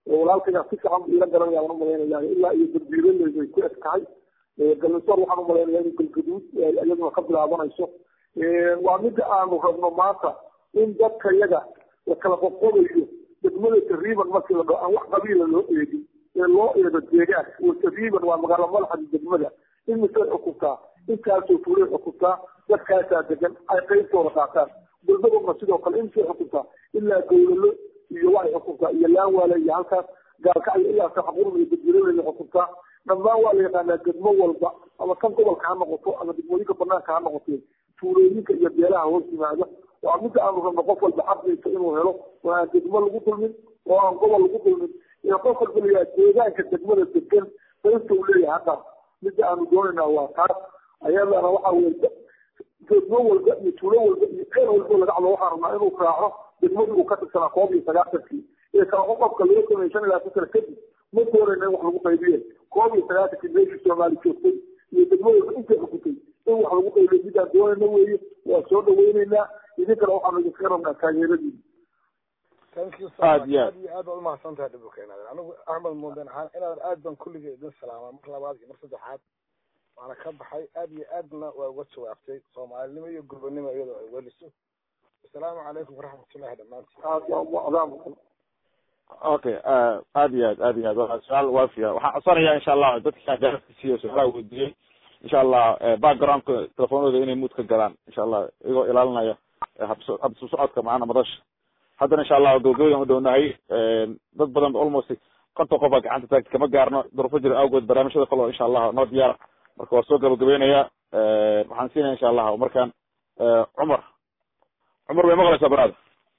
B: walaalkayga si fiican bu ila garanaya waan umalaynaya ilaa iyo darbiiraley bay ku eg tahay galmisoor waxaan umalaynaya in galgaduud iyaduna ka bilaabanayso waa mida aanu rabno maanta in dadka yaga la kala qoqobayo degmada tariiban markii la dhao aan wax qabiila loo eegin ee loo eego deegaan oo tariiban waa magaalo madaxda degmada in misay xukuntaa intaasoo fulay xukuntaa dadkaasaa degan ay qaybtooda qaataan galmaduna sidoo kale in misay xukuntaa ilaa gowlalo iyo waxay xukuntaa iyo laanwaale iyo halkaas gaalkacyo ilaa saxaqurun iyo dadwelada xukuntaa dhammaan waa la yaqaanaa degmo walba ama kan gobolka ha noqoto ama degmooyinka banaanka ha noqotee tuulooyinka iyo beelaha hoos yimaada waa midda aanu rabno qof walba xaqdiisa inuu helo oo aan degmo lagu dulmin oo aan gobol lagu dulmin iyo qof walba layaa deegaanka degmada degan qaybta uu leeyahay haqaas midda aanu doonaynaa waa taas ayadana waxa weye degmo walba iyo tuulo walba iyo ceel walba laga cado waxaan rabnaa inuu raaco degmadii uu ka tirsanaa koob iyo sagaatankii ee kala qoqobka loo sameeyey shan ilaa satan kadib ma doonayna in wax lagu qaybiye koob iyo sagaatankii meeshii soomaali joogtay iyo degmo walba intay xukuntay in wax lagu qaybiyo midaan doonayna weeye waa soo dhaweyneynaa idinkana waxaanu idinkaga rabnaa taageeradiina
I: thank you so
E: Aad
I: much
E: iyo aad.
I: aad iyo aad baad umahadsan tahay dhibka inaadan anigu axmed muunden ahaan inaadan aad baan kulligay idin salaama mar labaad iyo mar saddexaad waana ka baxay aad iyo aadna waa uga jawaabtay soomaalinimo iyo gurbanimo iyadoo ay weliso asalaamu calaykum waraxmatullahi dhammaantiin
B: aad baa adaam
E: okay aad iyo aad aad iyo aad waa su-aal waafiya waxaan codsanayaa insha allah dadka gaarka siiyo su-aalaha weydiiyey insha allah backgroundka telefoonooda inay muud ka galaan insha allah iyagoo ilaalinaya habso habsu socodka macana madasha haddana insha allah gabagabadan u dhownahay dad badan almost konton qof baa gacanta taagta kama gaarno duruufo jira awgood barnaamijyada kale oo insha allah noo diyaara marka waa soo gabagabeynaya waxaan siinaya insha allah markaan cumar cumar way maqlaysaa baraada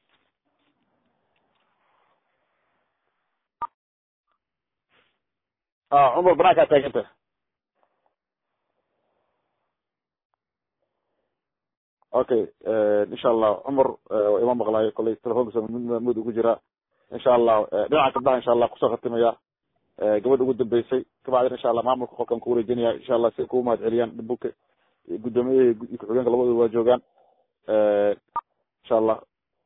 E: ah cumar banaankaa taaganta okay insha allah cumar waa ima maqlaayo kolley telefonkiisa mud ugu jira insha allah dhinaca gabdhaha insha allah kusoo khatimaya gabadha ugu dambeysay kabacdina insha allah maamulka qolkan ku wareejinaya insha allah si ay kugu mahad celiyaan dhabuka guddoomiyaha iyo ku-xigeenka labadooda waa joogaan insha allah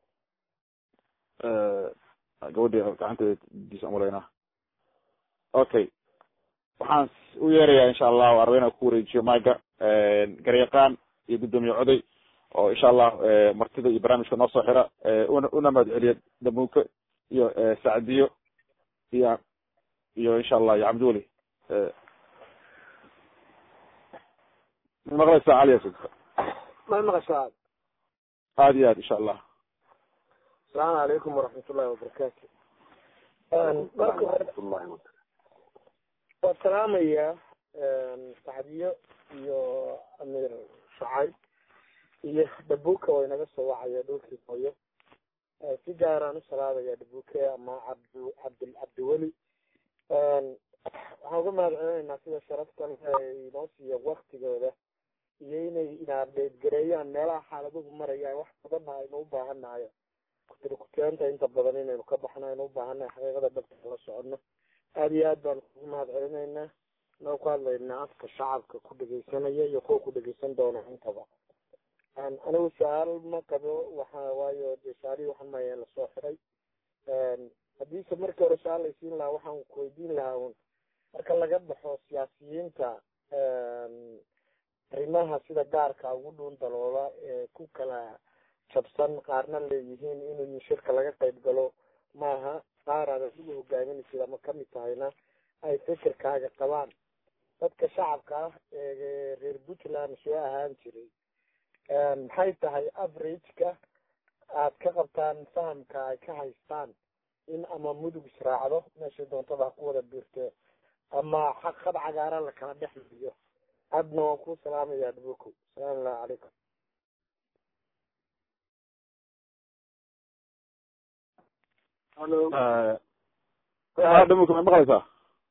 E: gabadhii gacanteeda diisa umalaynaa okay waxaan u yeerayaa insha allah arba inaan ku wareejiyo maiga garyaqaan iyo guddoomiye coday oo insha allah martida iyo barnaamijka noo soo xira una una mahad celiya damuuke iyo sacdiyo iyo iyo insha allah iyo cabdiweli ma maqlaysaa cali asud
I: ma maqashaa
E: aad iyo aad insha allah
I: asalaamu calaykum waraxmatullahi wabarakaatu marka hore waa salaamaya sacdiyo iyo amiir shucayb iyo dhabuka oo inaga soo wacaya dhulkii hooyo si gaaraan u salaamaya dhabuke ama cabdu cabdil cabdiweli waxaan uga mahad celinaynaa sida sharaftan ay inoo siiya waktigooda iyo inay inaadheedgareeyaan meelaha xaaladuhu marayaan wax badanna aynu u baahanayo kutirikuteenta inta badan inaynu ka baxno aynu u baahanayo xaqiiqada dhabta la socono aada iyo aad baan kugu mahad celinaynaa noo ku hadlaynaa afka shacabka ku dhegeysanaya iyo kuwa ku dhegeysan doona intaba anigu su-aal ma qabo waxa waayo dee su-aalihii waxaan maya lasoo xiray haddiise markii hore su-aal laysiin lahaa waxaan kuweydiin lahaa un marka laga baxo siyaasiyiinta arrimaha sida gaarka ugu dhuun daloola ee ku kala jabsan qaarna leeyihiin in shirka laga qayb galo maaha qaar aad adigu hogaaminaysid ama kamid tahayna ay fikirkaaga qabaan dadka shacabka ah ee reer puntland soo ahaan jiray maxay tahay averageka aad ka qabtaan fahamka ay ka haystaan in ama mudug israacdo meeshay doontada ha ku wada biirtee ama xaq khad cagaaran la kala dhex mariyo hadna waan ku salaamayaa dhabukow asalaamu allahu calaykum
E: dhamuka ma maqlaysaa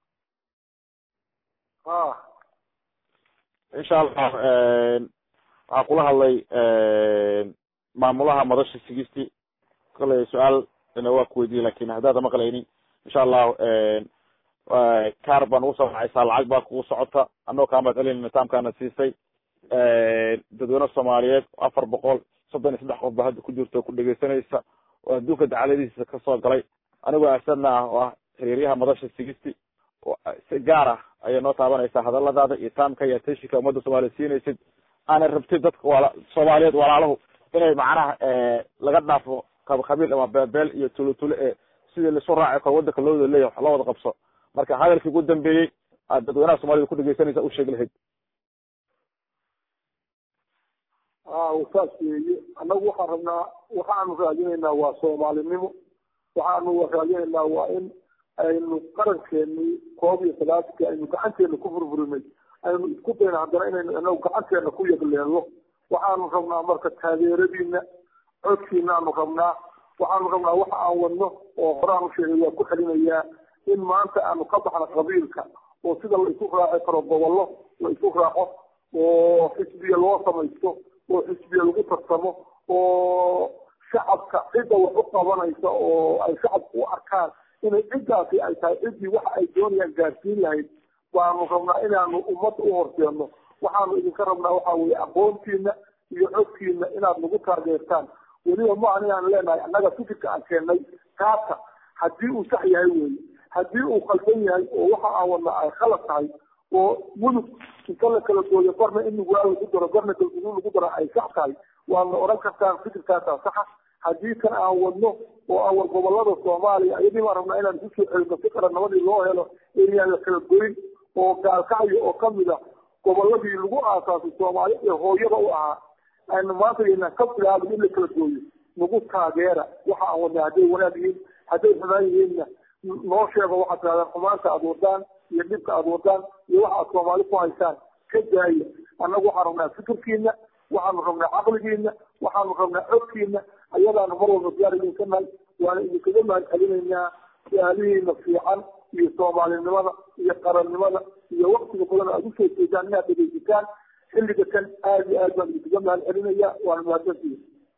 B: ha
E: insha allah waxaa kula hadlay maamulaha madasha sigisti kale su-aal ina waa kuweydiiyey lakin haddaada maqlaynin insha allah car baan ugu soo wacaysaa lacag baa kugu socota anagoo kaa mahad celinayna nidaamkaana siisay dadweyne soomaaliyeed afar boqol soddon iyo saddex qof ba hadda ku jirto ku dhegeysanaysa oo adduunka dacaladiisa kasoo galay anigoo asadna ah oo ah xiriiryaha madasha sigisti si gaar ah ayay noo taabanaysaa hadaladaada iyo taamka iyo ateshinka ummadda soomaaliya siinaysid aanay rabtid dadka wala soomaaliyeed walaalahu inay macnaha laga dhaafo qabiil ama beebeel iyo tulo tulo ee sidii laisu raaci karo wadanka loo wada leeyahy wax loo wada qabso marka hadalkii ugu dambeeyey aad dadweynaha soomaalida ku dhegeysanaysa u sheegi lahayd
B: saas weeye annagu waxaan rabnaa waxaanu raadinaynaa waa soomaalinimo waxaanu raadinaynaa waa in aynu qarankeeni koob iyo salaatanki aynu gacanteena ku furfurinay aynu isku dayna haddana inaynu inagu gacanteena ku yagleelno waxaanu rabnaa marka taageeradiina codkiinaanu rabnaa waxaanu rabnaa waxa aan wadno oo horaanu sheegay waa ku celinayaa in maanta aanu ka baxno qabiilka oo sida la isu raaci karo gobollo la isu raaco oo xisbiya loo samaysto oo xisbiya lagu tarsamo oo shacabka cidda wax u qabanaysa oo ay shacabku u arkaan inay ciddaasi ay tahay ciddii waxa ay doonayaan gaarsiin lahayd baanu rabnaa inaanu ummadda u horseeno waxaanu idinka rabnaa waxa weye aqoontiina iyo codkiina inaad nagu taageertaan weliba maahan inaan leenahay annaga fikirka aan keennay kaasa haddii uu sax yahay weeye haddii uu khaldan yahay oo waxa aan wadna ay khalad tahay oo mudug inta la kala gooyo barna in nuguraa lagu daro barna galguduu lagu daro ay sax tahay waadna odhan kartaan fikirkaasaa saxa haddii kan aan wadno oo aan war gobolada soomaaliya ayadii baan rabnaa inaan isu soo celino si qarannimadii loo helo inaan la kala goyn oo gaalkacyo oo kamid a goboladii lagu aasaasay soomaali ee hooyada u ahaa aynu maanta inaan ka bilaabin in la kala gooyo nagu taageera waxa aan wadnaa hadday wanaag yihiin hadday xumaan yihiinna noo sheego waxaad tirahdaan xumaanta aad wadaan iyo dhibka aad wadaan iyo waxa aad soomaali ku haysaan ka daaya annagu waxaan rabnaa fikirkiina waxaanu rabnaa caqligiina waxaanu rabnaa codkiina ayadaanu mar walba diyaar idinka nahay waana idinkaga mahad celinaynaa su-aalihiina fiican iyo soomaalinimada iyo qarannimada iyo waktiga badan aad usoo jeedaan inaad dhegeysataan xilliga kan aad iyo aad baan idinkaga mahad celinaya waana mahadsantihi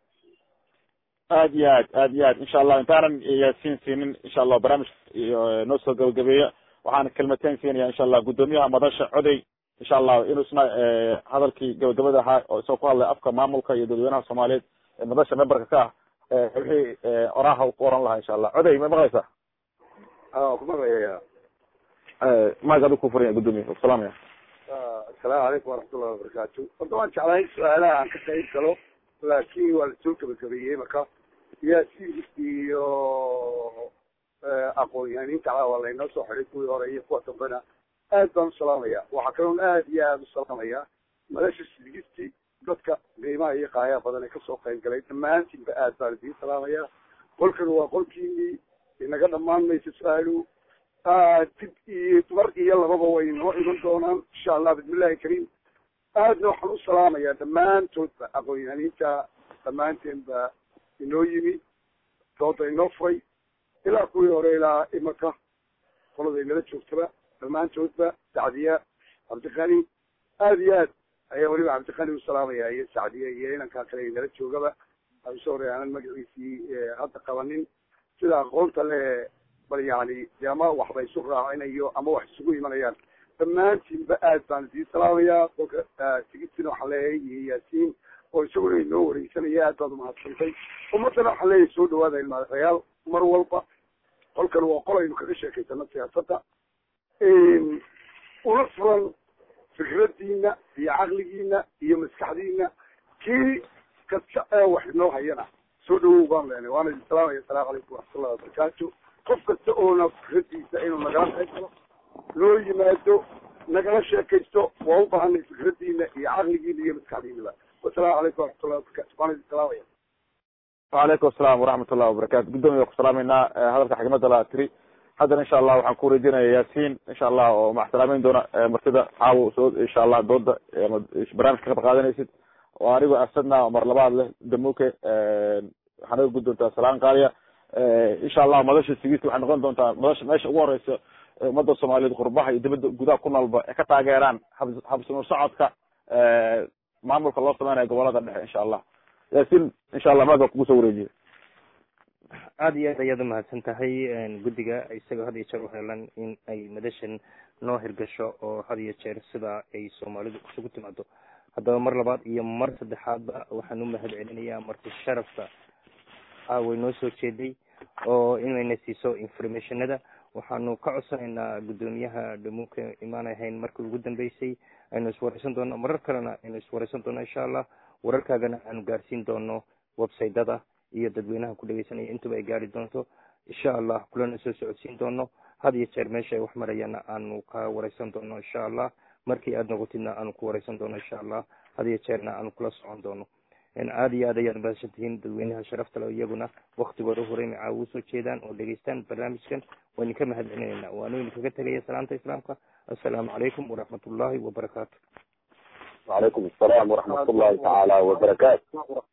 E: aad iyo aad aad iyo aad insha allah intaanan yaasiin siinin insha allah barnaamijka iyo noo soo gabagabeeya waxaan kelmateen siinaya insha allah guddoomiyaha madasha coday insha allah inuu isna hadalkii gabagabada ahaa oo isagoo ku hadlay afka maamulka iyo dadweynaha soomaaliyeed ee madasha memberka ka ah wixii oraha ku oran lahaa insha allah coday ma maqlaysaa
J: ku maqlaya
E: maag adigu ku furan guddoomiya salaamaya
J: assalaamu calaykum waraxmatullahi wabarakaatu horta waan jeclahay su-aalaha aan ka qayb galo laakiin waa lasoo gabagabeeyey marka yaasiin iyo aqoon-yahaniinta cala waa laynoo soo xiday kuwii hore iyo kuwa dambena aad baan u salaamaya waxaa kaloon aad iyo aad u salaamaya madasha sigisti dadka qiimaha iyo qaayaha badan ee kasoo qayb galay dhammaantiinba aad baan idiin salaamaya qolkan waa qolkiinii inaga dhammaan maysa su-aalu dib iyo dumar iyo lababa way noo iman doonaan insha allah bismillahi kariim aadna waxaan u salaamayaa dhammaantoodba aqoon-yahaniinta dhammaanteenba inoo yimi dooda inoo furay ilaa kuwii hore ilaa imaka qolada inala joogtaba dhammaantoodba sacdiya cabdiqani aad iyo aad ayaa weliba cabdiqani u salaamaya iyo sacdiya iyo inankaa kale inala joogaba usoo hore aanan magaciisii hadda qabanin sida aqoonta le bal yani de ama waxba isu raacinayo ama wax isugu imanayaan dhammaantiinba aad baan idiin salaamayaa kolka sigistina waxaan leeyahay iyo yaasiin oo isaguna inoo wareysanaya aad baad umahadsantay ummadana waxaan leeyahay soo dhawaada ilmaadayaal mar walba qolkan waa qol aynu kaga sheekaysano siyaasadda una furan fikradiina iyo caqligiina iyo maskaxdiina kii kasta ee wax inoo hayana soo dhawow baan leenay waana idin salaamaya assalaamu calaykum waraxmatullahi wabarakaatu qof kasta oona fikradiisa inuu nagala qayb galo loo yimaado nagala sheekaysto waa u baahanay fikradiina iyo caqligiina iyo maskaxdiinaba wasalaamu calaykum waraxmatullahi wabarakatu waana idin salaamaya
E: وعليكم السلام ورحمة الله وبركاته قدومي وكو سلامينا هذا حكمة لا تري هذا إن شاء الله وحن كوري دينا ياسين إن شاء الله ومع سلامين دونا مرتدى عاو سعود إن شاء الله ضد برامج كتب قادنا يسيد وأريد أسدنا ومر لبعض له دموك حنو قد دونتا سلام قاليا إن شاء الله مدش السجيس وحن نقول دونتا مدش ماشي أول رئيس مدى الصومالية قربها يدبد قدا كنا البا كتا غيران حبس نصعدك معمولك الله سبحانه قبلة إن شاء الله yaasiin insha allah maad baa kugu soo wareejiya
A: aada iyo aad ayaad umahadsan tahay guddiga isagoo had iyo jeer uhelan in ay madashan noo hirgasho oo had iyo jeer sidaa ay soomaalidu isugu timaado haddaba mar labaad iyo mar saddexaadba waxaan u mahad celinayaa marti sharafta aaway noo soo jeeday oo inayna siiso informationada waxaanu ka codsanaynaa guddoomiyaha dhamuuka imaanay hayn markii ugu dambeysay aynu iswareysan doono marar kalena aynu iswareysan doono insha allah wararkaagana aanu gaarsiin doono websiteda iyo dadweynaha ku dhegeysanaya intuba ay gaari doonto insha allah kulana soo socodsiin doono had iyo jeer meesha ay wax marayana aanu ka wareysan doono insha allah markii aada noqotidna aanu ku wareysan doono insha allah had iyo jeerna aanu kula socon doono aada iyo aad ayaad mahadsan tihiin dadweynaha sharafta le iyaguna waktigooda horey macaa ugu soo jeedaan oo dhegeystaan barnaamijkan waa idinka mahad celinayna waanu idinkaga tegaya salaanta islaamka assalaamu calaykum waraxmat ullahi wabarakaatu
D: وعليكم السلام ورحمة الله تعالى وبركاته